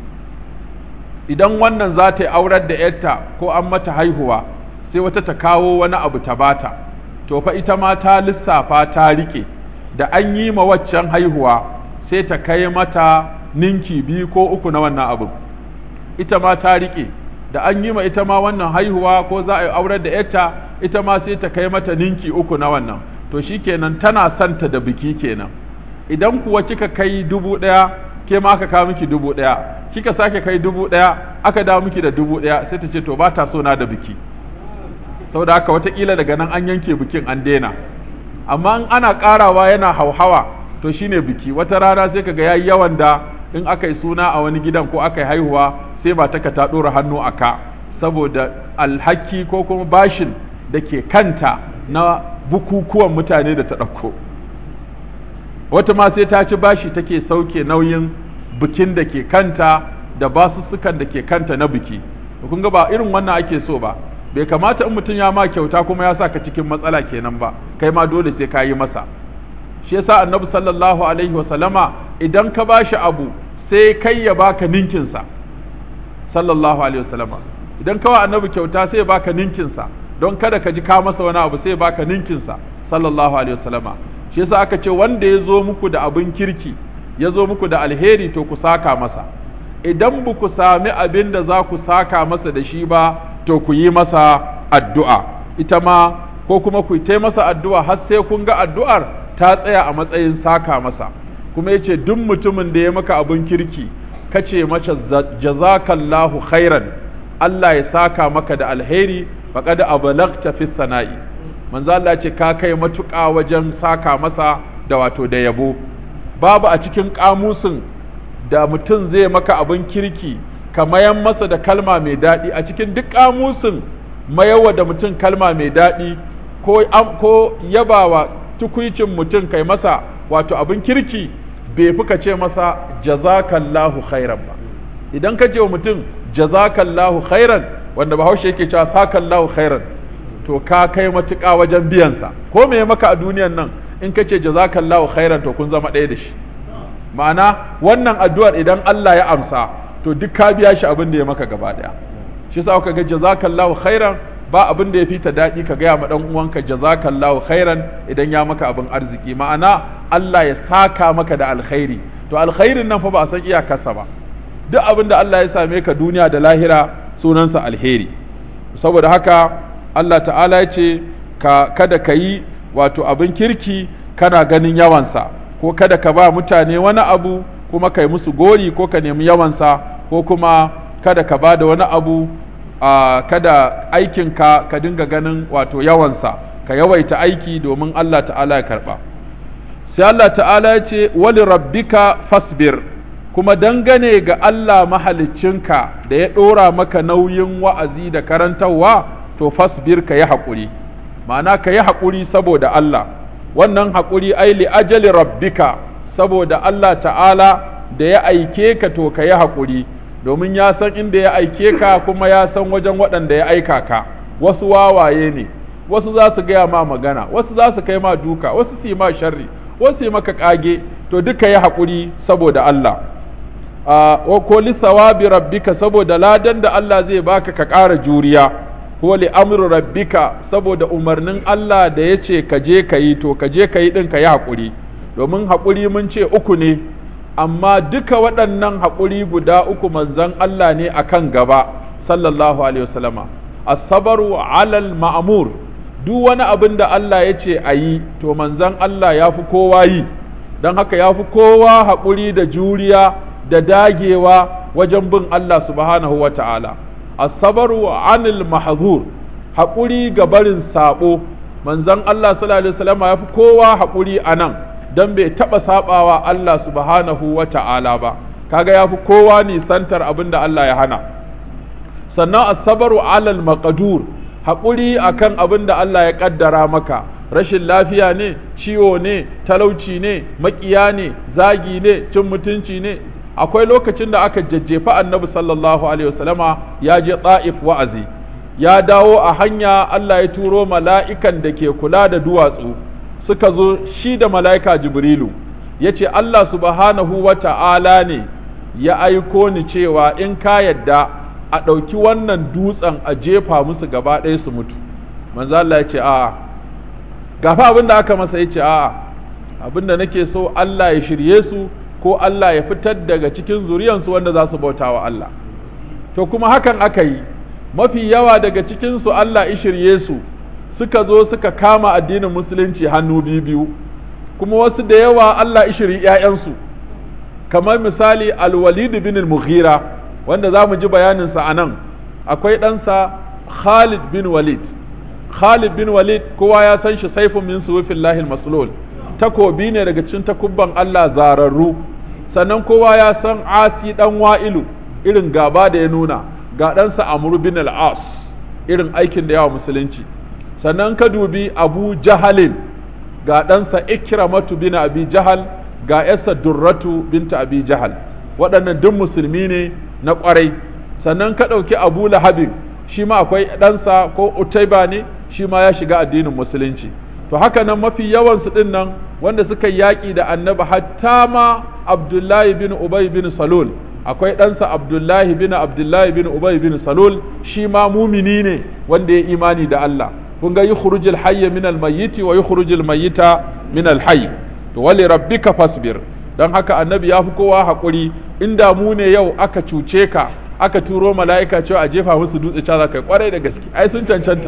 idan wannan za ta yi aurar da yarta ko an mata haihuwa sai wata ta kawo wani abu ta bata to fa ita ma ta lissafa ta rike da an yi ma waccan haihuwa sai ta kai mata ninki biyu ko uku na wannan abu ita ma ta rike da an yi ma ita ma wannan haihuwa ko za a yi aurar da yarta ita ma sai ta kai mata ninki uku na wannan to shikenan tana santa da biki kenan idan kuwa kika kai dubu ɗaya ke ma aka kawo miki dubu ɗaya kika sake kai dubu ɗaya aka dawo miki da dubu ɗaya sai ta ce to ba ta so na da biki saboda haka watakila daga nan an yanke bikin an daina amma in ana ƙarawa yana hauhawa to shine biki wata rana sai kaga yayi yawan da in aka yi suna a wani gidan ko aka yi haihuwa sai mataka ta ɗora hannu a ka saboda alhaki ko kuma bashin da ke kanta na bukukuwan mutane da ta ɗauko wata ma sai ta ci bashi take sauke nauyin bikin da ke kanta da basussukan da ke kanta na biki kun ga ba irin wannan ake so ba bai kamata in mutum ya ma kyauta kuma ya sa ka cikin matsala kenan ba kai ma dole sai ka yi masa shi yasa annabi sallallahu alaihi wa sallama idan ka bashi abu sai kai ya baka ninkinsa sallallahu alaihi wa sallama idan kawai annabi kyauta sai ya baka ninkinsa don kada ka ji ka masa wani abu sai ya baka ninkinsa sallallahu alaihi wa sallama shi yasa aka ce wanda ya zo muku da abin kirki ya zo muku da alheri to ku saka masa idan ba ku sami abin da za ku saka masa da shi ba to ku yi masa addu'a ita ma ko kuma ku yi masa addu'a har sai kun ga addu'ar ta tsaya a matsayin saka masa kuma yace duk mutumin da ya maka abin kirki kace mace jazakallahu khairan Allah ya saka maka da alheri faqad ablagta fi sana'i manzo Allah ce ka kai matuƙa wajen saka masa da wato da yabo babu a cikin kamusin da mutum zai maka abin kirki ka mayan masa da kalma mai daɗi a cikin duk kamusin mayawa da mutum kalma mai daɗi ko ko yabawa tukuicin mutum kai masa wato abin kirki bai fi ka ce masa jazakallahu khairan ba idan ka ce wa mutum jazakallahu khairan wanda bahaushe yake cewa sakallahu khairan to ka kai matuƙa wajen biyansa ko me maka a duniyan nan in ka ce jazakallahu khairan to kun zama ɗaya da shi ma'ana wannan addu'ar idan Allah ya amsa to duk ka biya shi abin da ya maka gaba ɗaya shi sa ka ga jazakallahu khairan ba abin da ya fita daɗi ka gaya ma ɗan uwanka jazakallahu khairan idan ya maka abin arziki ma'ana Allah ya saka maka da alkhairi to alkhairin nan fa ba a san iyakarsa ba duk abin da Allah ya same ka duniya da lahira sunansa alheri saboda haka Allah ta'ala ya ce ka kada ka yi wato abin kirki kana ganin yawansa ko kada ka ba mutane wani abu kuma kai musu gori ko ka nemi yawansa ko kuma kada ka ba da wani abu a kada aikinka ka dinga ganin wato yawansa ka yawaita aiki domin Allah ta'ala ya karba sai Allah ta'ala ya ce wali rabbika fasbir kuma dangane ga Allah mahaliccinka da ya ɗora maka nauyin wa'azi da karantarwa to fasbir ka yi haƙuri ma'ana ka yi haƙuri saboda Allah wannan haƙuri ai li ajali rabbika saboda Allah ta'ala da ya aike ka to ka yi haƙuri domin ya san inda ya aike ka kuma ya san wajen waɗanda ya aika ka wasu wawaye ne wasu za su gaya ma magana wasu za su kai ma duka wasu su yi ma sharri wasu yi maka ƙage to duka yi haƙuri saboda Allah ko lissawabi rabbika saboda ladan da Allah zai baka ka ƙara juriya ko li amru rabbika saboda umarnin Allah da ya ce ka je ka yi to ka je ka yi ɗin ka yi haƙuri domin haƙuri mun ce uku ne amma duka waɗannan haƙuri guda uku manzon Allah ne akan gaba sallallahu alaihi wasallama as-sabru alal ma'mur duk wani abin da Allah ya ce a yi to manzon Allah ya fi kowa yi don haka ya fi kowa haƙuri da juriya da dagewa wajen bin Allah subhanahu wa ta'ala as-sabru anil mahzur haƙuri ga barin sabo manzon Allah sallallahu alaihi wasallam ya fi kowa haƙuri anan dan bai taɓa sabawa Allah subhanahu wa ta'ala ba kaga ya fi kowa nisantar abin da Allah ya hana sannan as-sabru alal maqdur haƙuri akan abin da Allah ya ƙaddara maka rashin lafiya ne ciwo ne talauci ne maƙiya ne zagi ne cin mutunci ne akwai lokacin da aka jajjefa annabi sallallahu alaihi wasallama ya je ta'if wa'azi ya dawo a hanya Allah ya turo mala'ikan da ke kula da duwatsu suka zo shi da mala'ika jibrilu ya ce Allah subhanahu wa ta'ala ne ya aiko ni cewa in ka yadda a ɗauki wannan dutsen a jefa musu gaba ɗaya su mutu manzo Allah ya ce a'a gafa abin da aka masa ya ce a'a abin da nake so Allah ya shirye su ko Allah ya fitar daga cikin zuriyansu wanda za su bauta wa Allah to kuma hakan aka yi mafi yawa daga cikinsu Allah ya shirye su suka zo suka kama addinin musulunci hannu biyu kuma wasu da yawa Allah ya shirye ‘ya'yansu kamar misali alwalid bin al-mughira wanda za mu ji bayaninsa a nan akwai ɗansa Khalid bin Walid Khalid bin Walid kowa ya san shi saifun min suwufillahi al-maslul takobi ne daga cikin takubban Allah zararru sannan kowa ya san Asi dan Wa'ilu irin gaba da ya nuna ga ɗansa Amr bin al-As irin aikin da yawa musulunci sannan ka dubi Abu Jahalin ga ɗansa Ikramatu bin Abi Jahal ga yarsa Durratu binta Abi Jahal waɗannan duk musulmi ne na ƙwarai sannan ka ɗauki Abu Lahabin shi ma akwai ɗansa ko Utaiba ne shi ma ya shiga addinin musulunci to haka nan mafi yawansu ɗin nan wanda suka yaƙi da annabi hatta ma abdullahi bin ubay bin salul akwai ɗansa abdullahi bin abdullahi bin ubay bin salul shi ma mumini ne wanda ya imani da Allah kun ga yukhrujul hayya min al-mayyiti wa yukhrujul mayyita min al-hayy to wali rabbika fasbir dan haka annabi ya fi kowa haƙuri inda mu ne yau aka cuce ka aka turo mala'ika cewa a jefa musu dutse ca za kai kwarai da gaske ai sun cancanta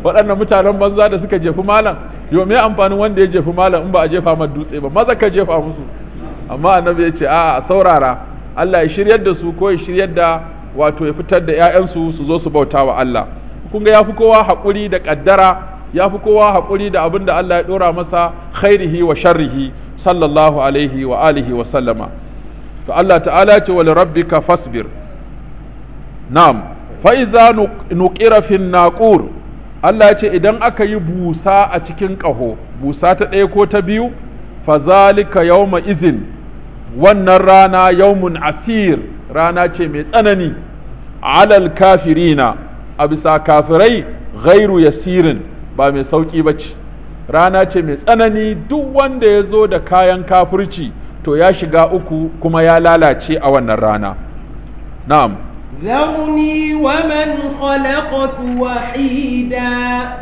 waɗannan mutanen banza da suka jefi malam yo me amfanin wanda ya jefi malam in ba a jefa masa dutse ba maza ka jefa musu amma annabi ya ce a saurara Allah ya shiryar da su ko ya shiryar da wato ya fitar da ƴaƴansu su zo su bauta wa Allah kun ga yafi kowa haƙuri da ƙaddara yafi kowa haƙuri da abin da Allah ya ɗora masa khairihi wa sharrihi sallallahu alaihi wa alihi wa sallama to Allah ta'ala ce wal rabbika fasbir na'am fa iza nuqira fin naqur Allah ya ce idan aka yi busa a cikin ƙaho busa ta ɗaya ko ta biyu fa zalika yawma izin wannan rana yawmun asir rana ce mai tsanani alal kafirina a bisa kafirai ghairu yasirin ba mai sauƙi ba ce rana ce mai tsanani duk wanda ya zo da kayan kafirci to ya shiga uku kuma ya lalace a wannan rana na'am ذرني ومن خلقت وحيدا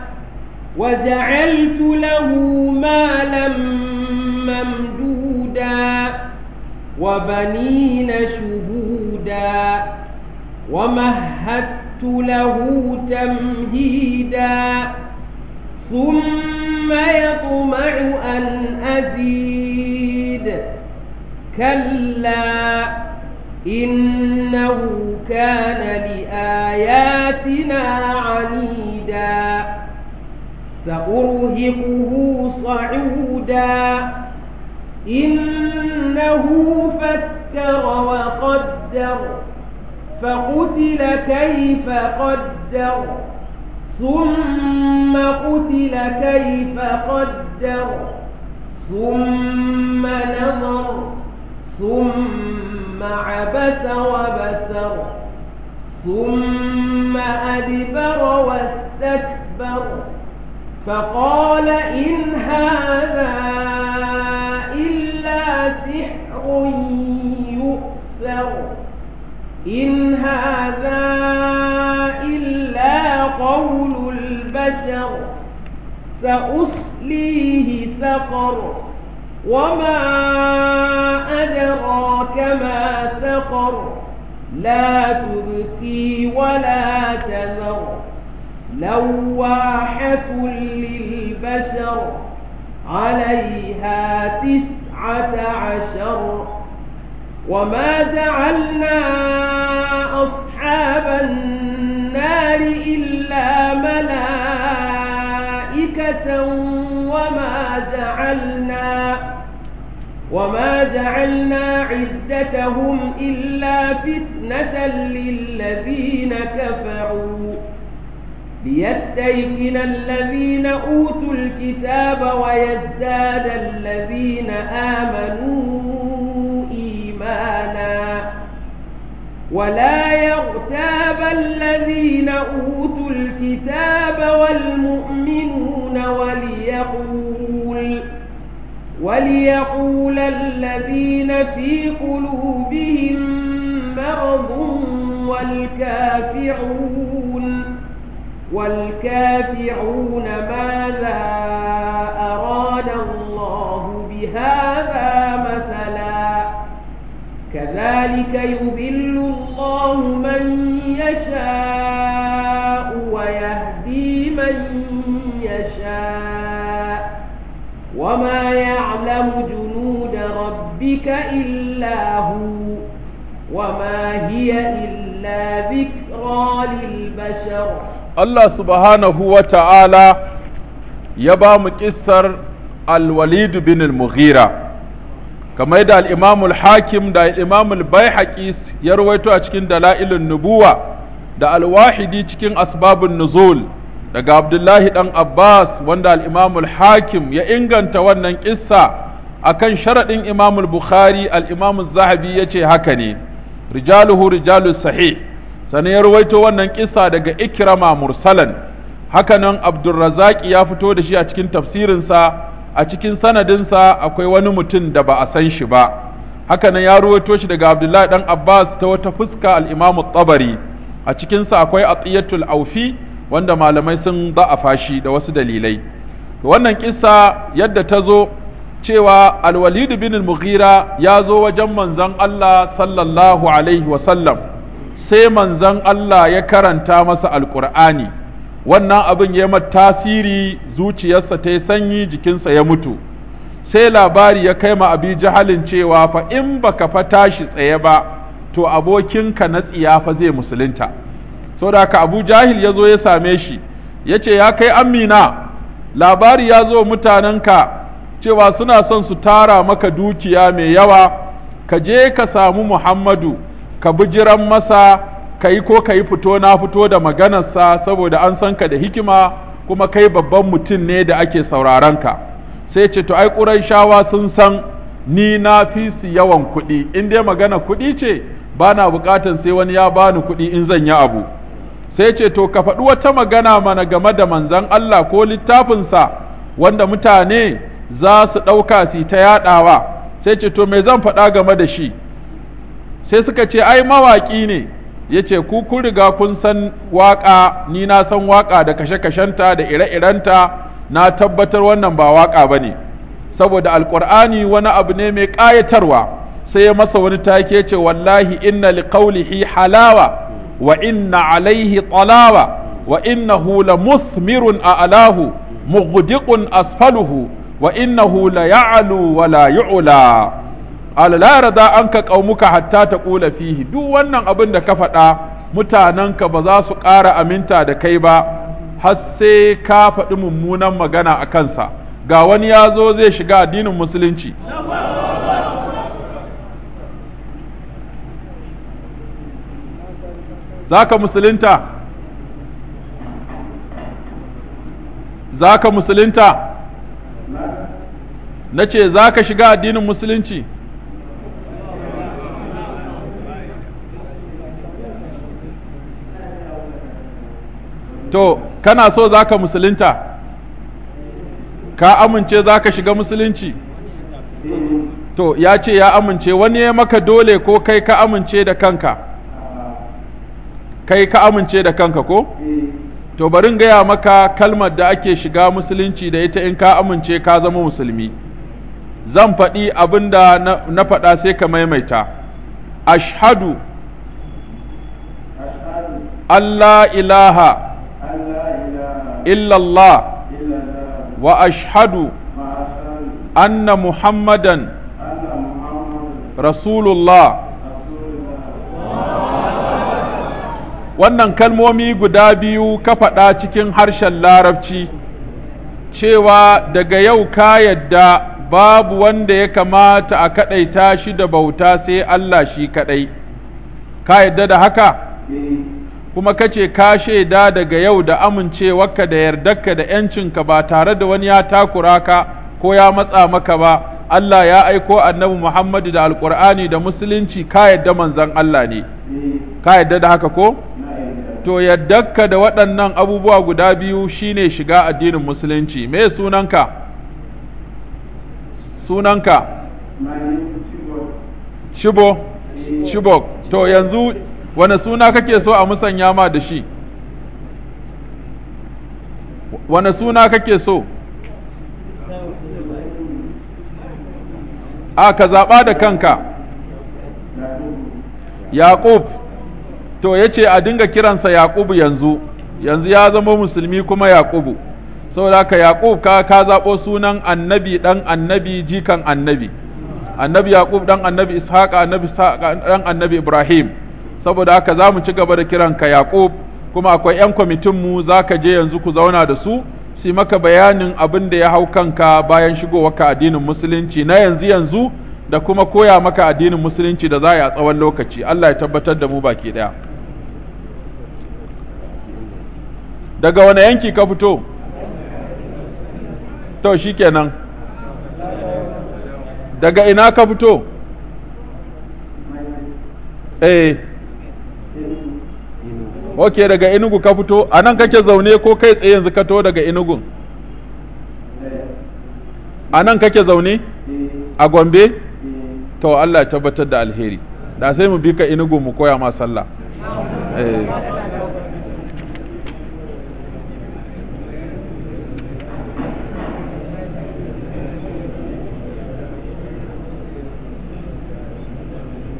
وجعلت له مالا ممدودا وبنين شهودا ومهدت له تمهيدا ثم يطمع أن أزيد كلا إنه كان لآياتنا عنيدا سأرهقه صعودا إنه فكر وقدر فقتل كيف قدر ثم قتل كيف قدر ثم نظر ثم عبس وبسر ثم أدبر واستكبر فقال إن هذا إلا سحر يؤثر إن هذا إلا قول البشر سأصليه سقر وما أدراك ما سقر لا تبكي ولا تذر لواحة للبشر عليها تسعة عشر وما جعلنا أصحاب النار إلا ملائكة وما جعلنا وما جعلنا عدتهم إلا فتنة للذين كفروا ليستيقن الذين أوتوا الكتاب ويزداد الذين آمنوا إيمانا ولا يغتاب الذين أوتوا الكتاب والمؤمنون وليقول وليقول الذين في قلوبهم مرض والكافرون والكافرون ماذا أراد الله بهذا مثلا كذلك يذل الله من يشاء ويهدي من يشاء وما يعلم جنود ربك إلا هو وما هي إلا ذكرى للبشر Allah subhanahu wa ta'ala ya ba mu ƙissar al-walid bin al-mughira kamar yadda al-imamul hakim da al-imamul baihaqi ya rawaito a cikin dala'ilun nubuwa da al-wahidi cikin asbabun nuzul daga abdullahi dan abbas wanda al-imamul hakim ya inganta wannan ƙissa akan sharaɗin imamul bukhari al-imamul zahabi ya ce haka ne rijaluhu rijalus sahih sannan ya ruwaito wannan kisa daga ikrama mursalan hakanan abdulrazak ya fito da shi a cikin tafsirinsa a cikin sanadinsa akwai wani mutum da ba a san shi ba hakanan ya ruwaito shi daga abdullahi dan abbas ta wata fuska al-imam tabari a cikinsa akwai atiyatul aufi wanda malamai sun da'afa shi da wasu dalilai wannan kisa yadda ta zo cewa al-walid bin al-mughira ya zo wajen manzon Allah sallallahu alaihi wa sallam sai manzon Allah ya karanta masa alƙur'ani wannan abin ya mata tasiri zuciyarsa ta yi sanyi jikinsa ya mutu sai labari ya kai ma abi jahalin cewa fa in baka fa tashi tsaye ba to abokinka na tsiya fa zai musulunta saboda haka abu jahil ya zo ya same shi ya ce ya kai amina labari ya zo mutanenka cewa suna son su tara maka dukiya mai yawa ka je ka samu muhammadu ka bijiran masa ka yi ko ka yi fito na fito da maganarsa saboda an san ka da hikima kuma kai babban mutum ne da ake sauraron ka sai ce to ai shawa sun san ni na fi su yawan kuɗi in dai magana kuɗi ce ba na buƙatan sai wani ya bani kuɗi in zan yi abu sai ce to ka faɗi wata magana mana game da manzon Allah ko littafinsa wanda mutane za su ɗauka su ta yaɗawa sai ce to me zan faɗa game da shi sai suka ce ai mawaƙi ne ya ce ku kun riga kun san waƙa ni na san waƙa da kashe-kashenta da ire-irenta na tabbatar wannan ba waƙa ba ne saboda alƙur'ani wani abu ne mai ƙayatarwa sai ya masa wani take ce wallahi inna liqaulihi halawa wa inna alaihi talawa wa innahu la musmirun a'lahu mughdiqun asfaluhu wa innahu la ya'lu wa la yu'la ala la yarda anka qaumuka hatta taqula fihi duk wannan abin da ka faɗa mutanenka ba za su ƙara aminta da kai ba har sai ka faɗi mummunan magana a kansa ga wani ya zo zai shiga addinin musulunci za ka musulunta za ka musulunta na ce za ka shiga addinin musulunci to kana so za ka musulunta ka amince za ka shiga musulunci to ya ce ya amince wani ya maka dole ko kai ka amince da kanka kai ka amince da kanka ko to bari in gaya maka kalmar da ake shiga musulunci da ita in ka amince ka zama musulmi zan faɗi abin da na faɗa sai ka maimaita ashhadu Allah ilaha illallah wa ashhadu anna muhammadan rasulullah wannan kalmomi guda biyu ka faɗa cikin harshen larabci cewa daga yau ka yadda babu wanda ya kamata a kaɗaita shi da bauta sai Allah shi kaɗai ka yadda da haka kuma kace ka shaida daga yau da amincewarka da yardarka da ‘yancinka ba tare da wani ya takura ka ko ya matsa maka ba Allah ya aiko annabi Muhammadu da alƙur'ani da musulunci ka yadda manzon Allah ne ka yadda da haka ko? to yaddarka da waɗannan abubuwa guda biyu shine shiga addinin musulunci me sunanka sunanka shibo shibok to yanzu wane suna kake so a musanya ma da shi wane suna kake so a ka zaɓa da kanka yaƙub to ya ce a dinga kiransa yaƙubu yanzu yanzu ya zama musulmi kuma yaƙubu saboda haka yaƙub ka ka zaɓo sunan annabi ɗan annabi jikan annabi annabi yaƙub ɗan annabi ishaqa annabi ɗan annabi ibrahim saboda haka za mu ci gaba da kiranka yaƙub kuma akwai 'yan kwamitin mu za ka je yanzu ku zauna da su su maka bayanin abin da ya hau kanka bayan shigowarka addinin musulunci na yanzu yanzu da kuma koya maka addinin musulunci da za a yi a tsawon lokaci Allah ya tabbatar da mu baki ɗaya daga wane yanki ka fito to shikenan daga ina ka fito eh ok daga inugu ka fito a nan kake zaune ko kai tsaye yanzu ka to daga inugun a nan kake zaune a gombe to Allah ya tabbatar da alheri da sai mu bi ka inugu mu koya ma sallah eh.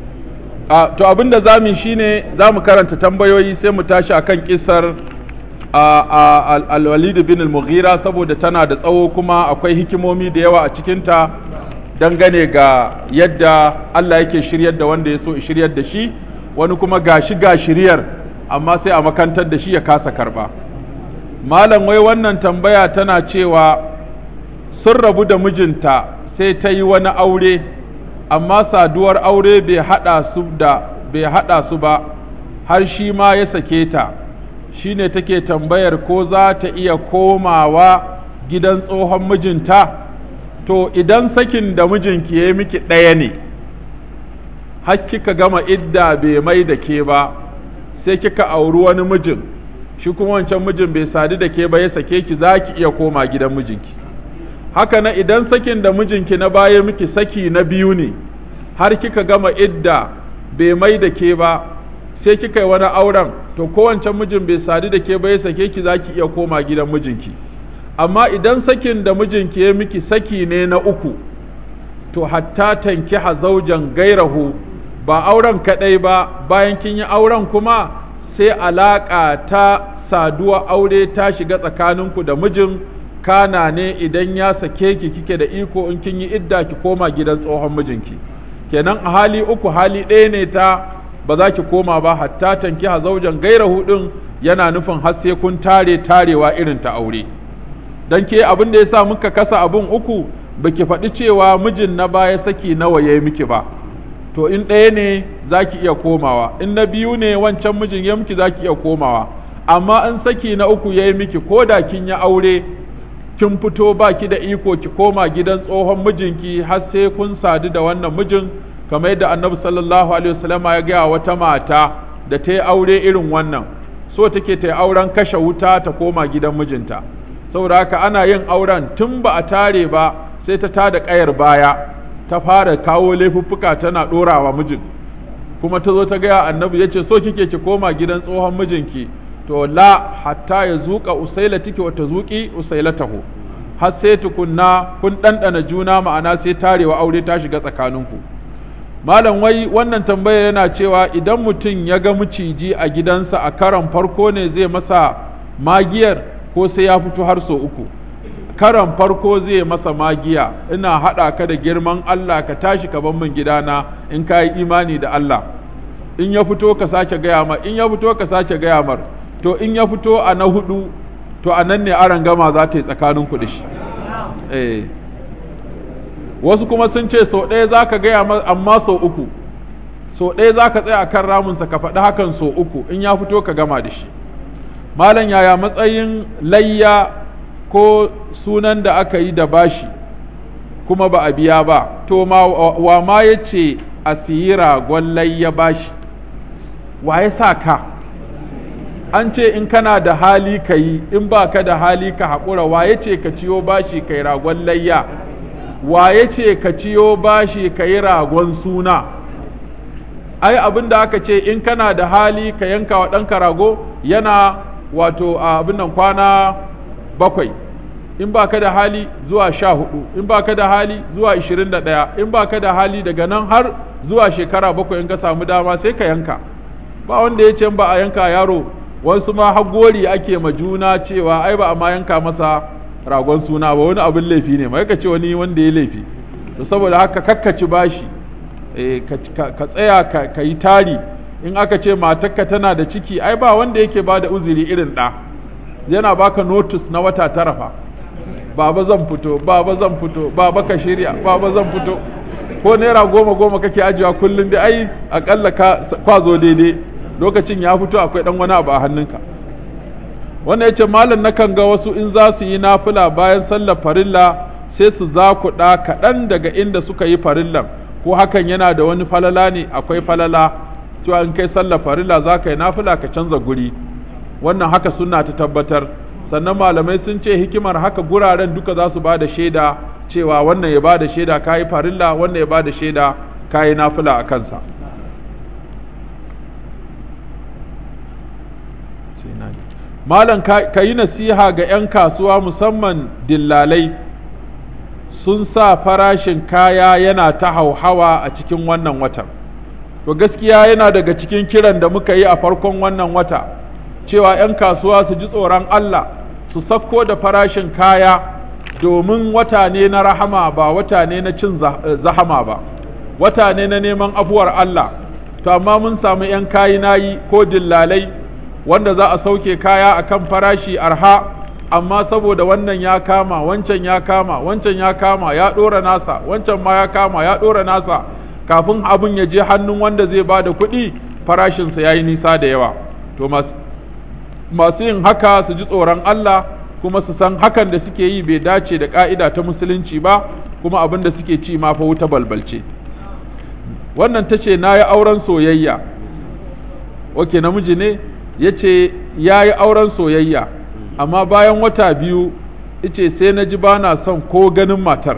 a to abin da za mu shi ne za mu karanta tambayoyi sai mu tashi akan kisar al-walid bin al-mughira saboda tana da tsawo kuma akwai hikimomi da yawa a cikinta dangane ga yadda Allah yake shiryar da wanda ya so shiryar da shi wani kuma gashi ga shiryar amma sai a makantar da shi ya kasa karba malam wai wannan tambaya tana cewa sun rabu da mijinta sai ta yi wani aure amma saduwar aure bai hada su da bai hada su ba har shi ma ya sake ta shine take tambayar ko za ta iya komawa gidan tsohon mijinta to idan sakin da mijinki ya yi miki ɗaya ne har kika gama idda bai mai da ke ba sai kika auri wani mijin shi kuma wancan mijin bai sadu da ke ba ya sake ki za ki iya koma gidan mijinki haka na idan sakin da mijinki na baya miki saki na biyu ne har kika gama idda bai mai da ke ba sai kika yi wani auren to kowancan mijin bai sadu da ke ba ya sake ki za ki iya koma gidan mijinki amma idan sakin da mijinki ya miki saki ne na uku to hatta tanki zaujan gairahu ba auren kaɗai ba bayan kin yi auren kuma sai alaƙa ta saduwa aure ta shiga tsakaninku da mijin kana ne idan ya sake ki kike da iko in kin yi idda ki koma gidan tsohon mijinki kenan a hali uku hali ɗaya ne ta ba za ki koma ba hatta tanki zaujan gairahu ɗin yana nufin har sai kun tare tarewa irin ta aure dan ke abin da yasa muka kasa abun uku baki faɗi cewa mijin na baya saki nawa yayi miki ba to in ɗaya ne za ki iya komawa in na biyu ne wancan mijin ya miki za ki iya komawa amma in saki na uku ya yi miki ko da kin yi aure kin fito ba ki da iko ki koma gidan tsohon mijinki har sai kun sadu da wannan mijin kamar yadda annabi sallallahu alaihi wasallama ya gaya wata mata da ta yi aure irin wannan so take ta yi auren kashe wuta ta koma gidan mijinta saboda haka ana yin auren tun ba a tare ba sai ta tada ƙayar baya ta fara kawo laifuffuka tana ɗorawa mijin kuma ta zo ta gaya annabi ya ce so kike ki koma gidan tsohon mijinki to la hatta ya zuƙa usaila tike wata zuƙi usailatahu har sai tukunna kun ɗanɗana juna ma'ana sai tarewa aure ta shiga tsakaninku malam wai wannan tambaya yana cewa idan mutum ya ga miciji a gidansa a karon farko ne zai masa magiyar ko sai ya fito har so uku karan farko zai masa magiya ina haɗa ka da girman Allah ka tashi ka bar min gidana in ka yi imani da Allah in ya fito ka sake gaya mar in ya fito ka sake gaya mar to in ya fito a na hudu to a nan ne aran gama za ta yi tsakanin ku da shi eh wasu kuma sun ce sau ɗaya za ka gaya mar amma sau uku sau ɗaya za ka tsaya a kan ramunsa ka faɗi hakan sau uku in ya fito ka gama da shi malam yaya matsayin layya ko sunan da aka yi da bashi kuma ba a biya ba to ma wa ma ya ce a siyi ragon layya bashi wa ya sa ka an ce in kana da hali ka yi in ba ka da hali ka haƙura wa ya ce ka ciyo bashi ka yi ragon layya wa ya ce ka ciyo bashi ka yi ragon suna ai abin da aka ce in kana da hali ka yanka wa ɗanka rago yana wato abin nan kwana bakwai in ba ka da hali zuwa sha hudu in ba ka da hali zuwa ishirin da ɗaya in ba ka da hali daga nan har zuwa shekara bakwai in ka samu dama sai ka yanka ba wanda ya ce ba a yanka yaro wasu ma hagori ake ma juna cewa ai ba a ma yanka masa ragon suna ba wani abin laifi ne mai ka ce wani wanda ya laifi to saboda haka kakkaci bashi ka tsaya ka yi tari in aka ce matarka tana da ciki ai ba wanda yake ba da uzuri irin ɗa yana baka notice na wata tara fa baba zan fito baba zan fito baba ka shirya baba zan fito ko naira goma goma kake ajiwa kullum da ai akalla ka kwazo daidai lokacin ya fito akwai dan wani abu a hannunka wannan yace malam nakan ga wasu in za su yi nafila bayan sallar farilla sai su zakuɗa kaɗan daga inda suka yi farillan ko hakan yana da wani falala ne akwai falala cewa in kai sallar farilla za ka yi nafila ka canza guri wannan haka sunna ta tabbatar sannan malamai sun ce hikimar haka guraren duka za su ba da shaida cewa wannan ya ba da shaida ka yi farilla wannan ya ba da shaida ka yi nafila a kansa malam ka yi nasiha ga 'yan kasuwa musamman dillalai sun sa farashin kaya yana ta hauhawa a cikin wannan watan to gaskiya yana daga cikin kiran da muka yi a farkon wannan wata cewa 'yan kasuwa su ji tsoron Allah su safko da farashin kaya domin wata ne na rahama ba wata ne na cin zahama ba wata ne na neman afuwar Allah to amma mun samu 'yan kayi nayi ko dillalai wanda za a sauke kaya akan farashi arha amma saboda wannan ya kama wancan ya kama wancan ya kama ya ɗora nasa wancan ma ya kama ya ɗora nasa kafin abin ya je hannun wanda zai ba da kuɗi farashinsa ya yi nisa da yawa to masu yin haka su ji tsoron Allah kuma su san hakan da suke yi bai dace da ƙa'ida ta musulunci ba kuma abin da suke ci ma fa wuta balbalce wannan ta ce na yi auren soyayya oke namiji ne ya ce ya yi auren soyayya amma bayan wata biyu ice sai na ji ba na son ko ganin matar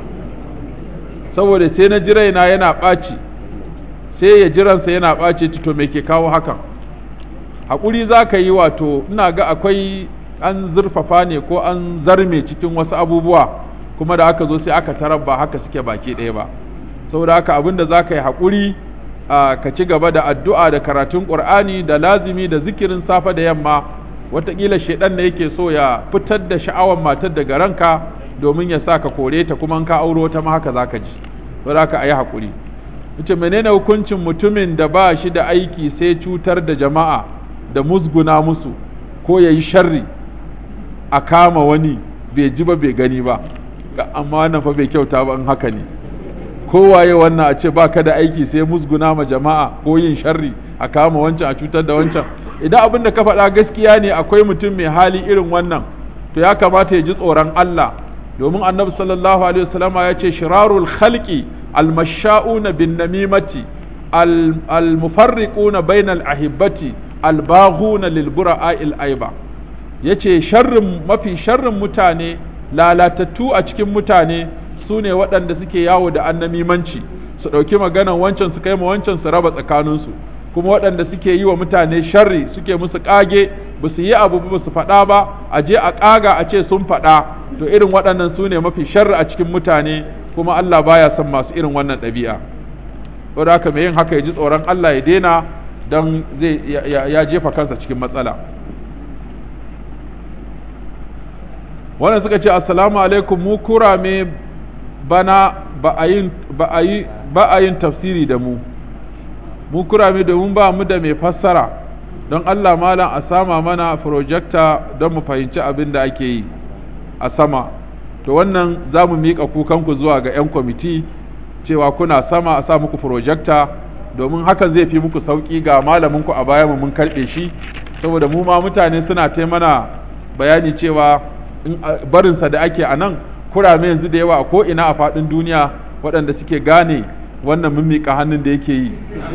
saboda sai na ji raina yana ɓaci sai ya jiransa yana ɓaci to me ke kawo hakan haƙuri za ka yi wato ina ga akwai an zurfafa ne ko an zarme cikin wasu abubuwa kuma da aka zo sai aka tarar ba haka suke baki ɗaya ba saboda haka abin da za ka yi haƙuri ka ci gaba da addu'a da karatun ƙur'ani da lazimi da zikirin safe da yamma wataƙila shaidan ne yake so ya fitar da sha'awar matar daga ranka domin ya sa ka kore ta kuma ka auro ta ma haka za ka ji saboda haka a yi haƙuri ita menene hukuncin mutumin da ba shi da aiki sai cutar da jama'a da musguna musu ko ya yi sharri a kama wani bai ji ba bai gani ba amma wannan fa bai kyauta ba in haka ne kowaye wannan a ce ba ka da aiki sai musguna ma jama'a ko yin sharri a kama wancan a cutar da wancan idan abin da ka faɗa gaskiya ne akwai mutum mai hali irin wannan to ya kamata ya ji tsoron Allah domin annabi sallallahu alaihi wasallama ya ce shirarul khalqi almasha'una bin namimati almufarriquna bainal ahibbati albaghuna lil bura'il aiba yace sharrin mafi sharrin mutane lalatattu a cikin mutane su ne waɗanda suke yawo da annamimanci su ɗauki maganan wancan su kai ma wancan su raba tsakaninsu kuma waɗanda suke yi wa mutane sharri suke musu ƙage ba su yi abu ba su faɗa ba a je a ƙaga a ce sun faɗa to irin waɗannan su ne mafi sharri a cikin mutane kuma Allah baya son masu irin wannan ɗabi'a saboda haka mai yin haka ya ji tsoron Allah ya daina don zai ya jefa kansa cikin matsala wannan suka ce assalamu alaikum mu kurame bana ba a yin tafsiri da mu mu kurame domin ba mu da mai fassara don Allah malam a sama mana projector don mu fahimci abin da ake yi a sama to wannan za mu miƙa kukanku zuwa ga 'yan kwamiti cewa kuna sama a sa muku projector domin hakan zai fi muku sauƙi ga malaminku a baya mu mun karɓe shi saboda mu ma mutane suna ta mana bayani cewa barinsa da ake a nan kurame yanzu da yawa ko ina a faɗin duniya waɗanda suke gane wannan mimmiƙa hannun da yake yi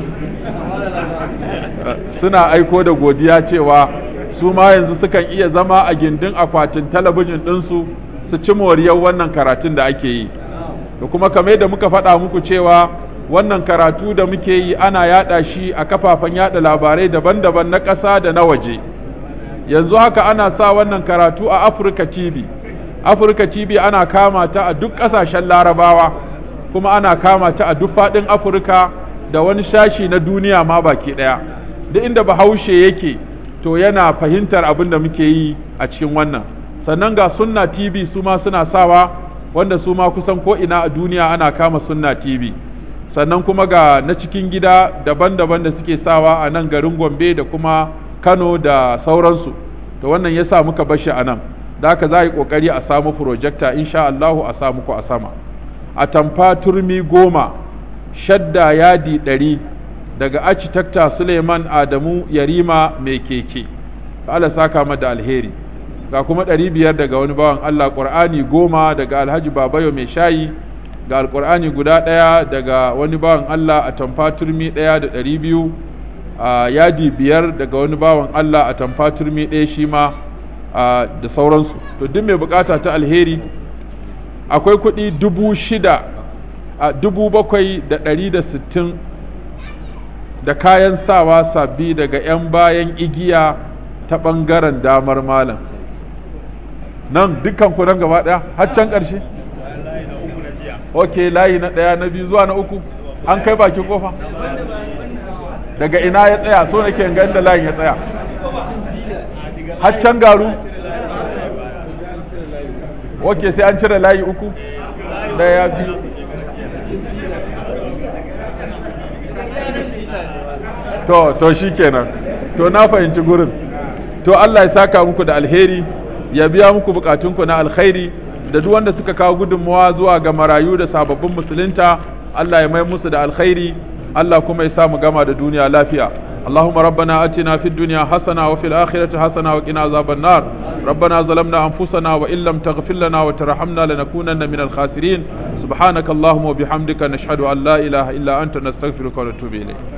suna aiko da godiya cewa su ma yanzu sukan iya zama a gindin akwatin talabijin ɗinsu su ci moriyar wannan karatun da ake yi da kuma kamar da muka faɗa muku cewa wannan karatu da muke yi ana yaɗa shi a kafafen yaɗa labarai daban-daban na ƙasa da na waje yanzu haka ana sa wannan karatu a Afirka TV Afirka TV ana kama ta a duk ƙasashen larabawa kuma ana kama ta a duk faɗin Afirka da wani shashi na duniya ma baki ɗaya duk inda bahaushe yake to yana fahimtar abin da muke yi a cikin wannan sannan ga sunna TV su ma suna sawa wanda su ma kusan ko ina a duniya ana kama sunna TV sannan kuma ga na cikin gida daban-daban da suke sawa a nan garin Gombe da kuma Kano da sauransu to wannan ya sa muka bashi a nan da haka za a yi ƙoƙari a samu projector insha Allahu a samu ku a sama a tamfa turmi goma shadda yadi ɗari daga architecta Suleiman Adamu Yarima mai keke Allah saka da alheri ga kuma ɗari biyar daga wani bawan Allah ƙur'ani goma daga Alhaji Babayo mai shayi ga alƙur'ani guda ɗaya daga wani bawan Allah a tamfa turmi ɗaya da ɗari biyu a yadi biyar daga wani bawan Allah a tamfa turmi ɗaya shi ma da sauransu to duk mai bukata ta alheri akwai kuɗi dubu shida a dubu bakwai da ɗari da sittin da kayan sawa sabbi daga 'yan bayan igiya ta ɓangaren damar malam nan dukkan ku nan gaba ɗaya har can ƙarshe ok layi na ɗaya na biyu zuwa na uku an kai bakin kofa daga ina ya tsaya so nake ga inda layin ya tsaya haccan garu ok sai an cire layi uku ɗaya ya fi to to shikenan to na fahimci gurin to Allah ya saka muku da alheri ya biya muku bukatunku na alkhairi da duk wanda suka kawo gudunmawa zuwa ga marayu da sababbin musulunta Allah ya mai musu da alkhairi Allah kuma ya sa mu gama da duniya lafiya اللهم ربنا اتنا في الدنيا حسنه وفي الاخره حسنه وقنا عذاب النار ربنا ظلمنا انفسنا وان لم تغفر لنا وترحمنا لنكونن من الخاسرين سبحانك اللهم وبحمدك نشهد ان لا اله الا انت نستغفرك ونتوب اليك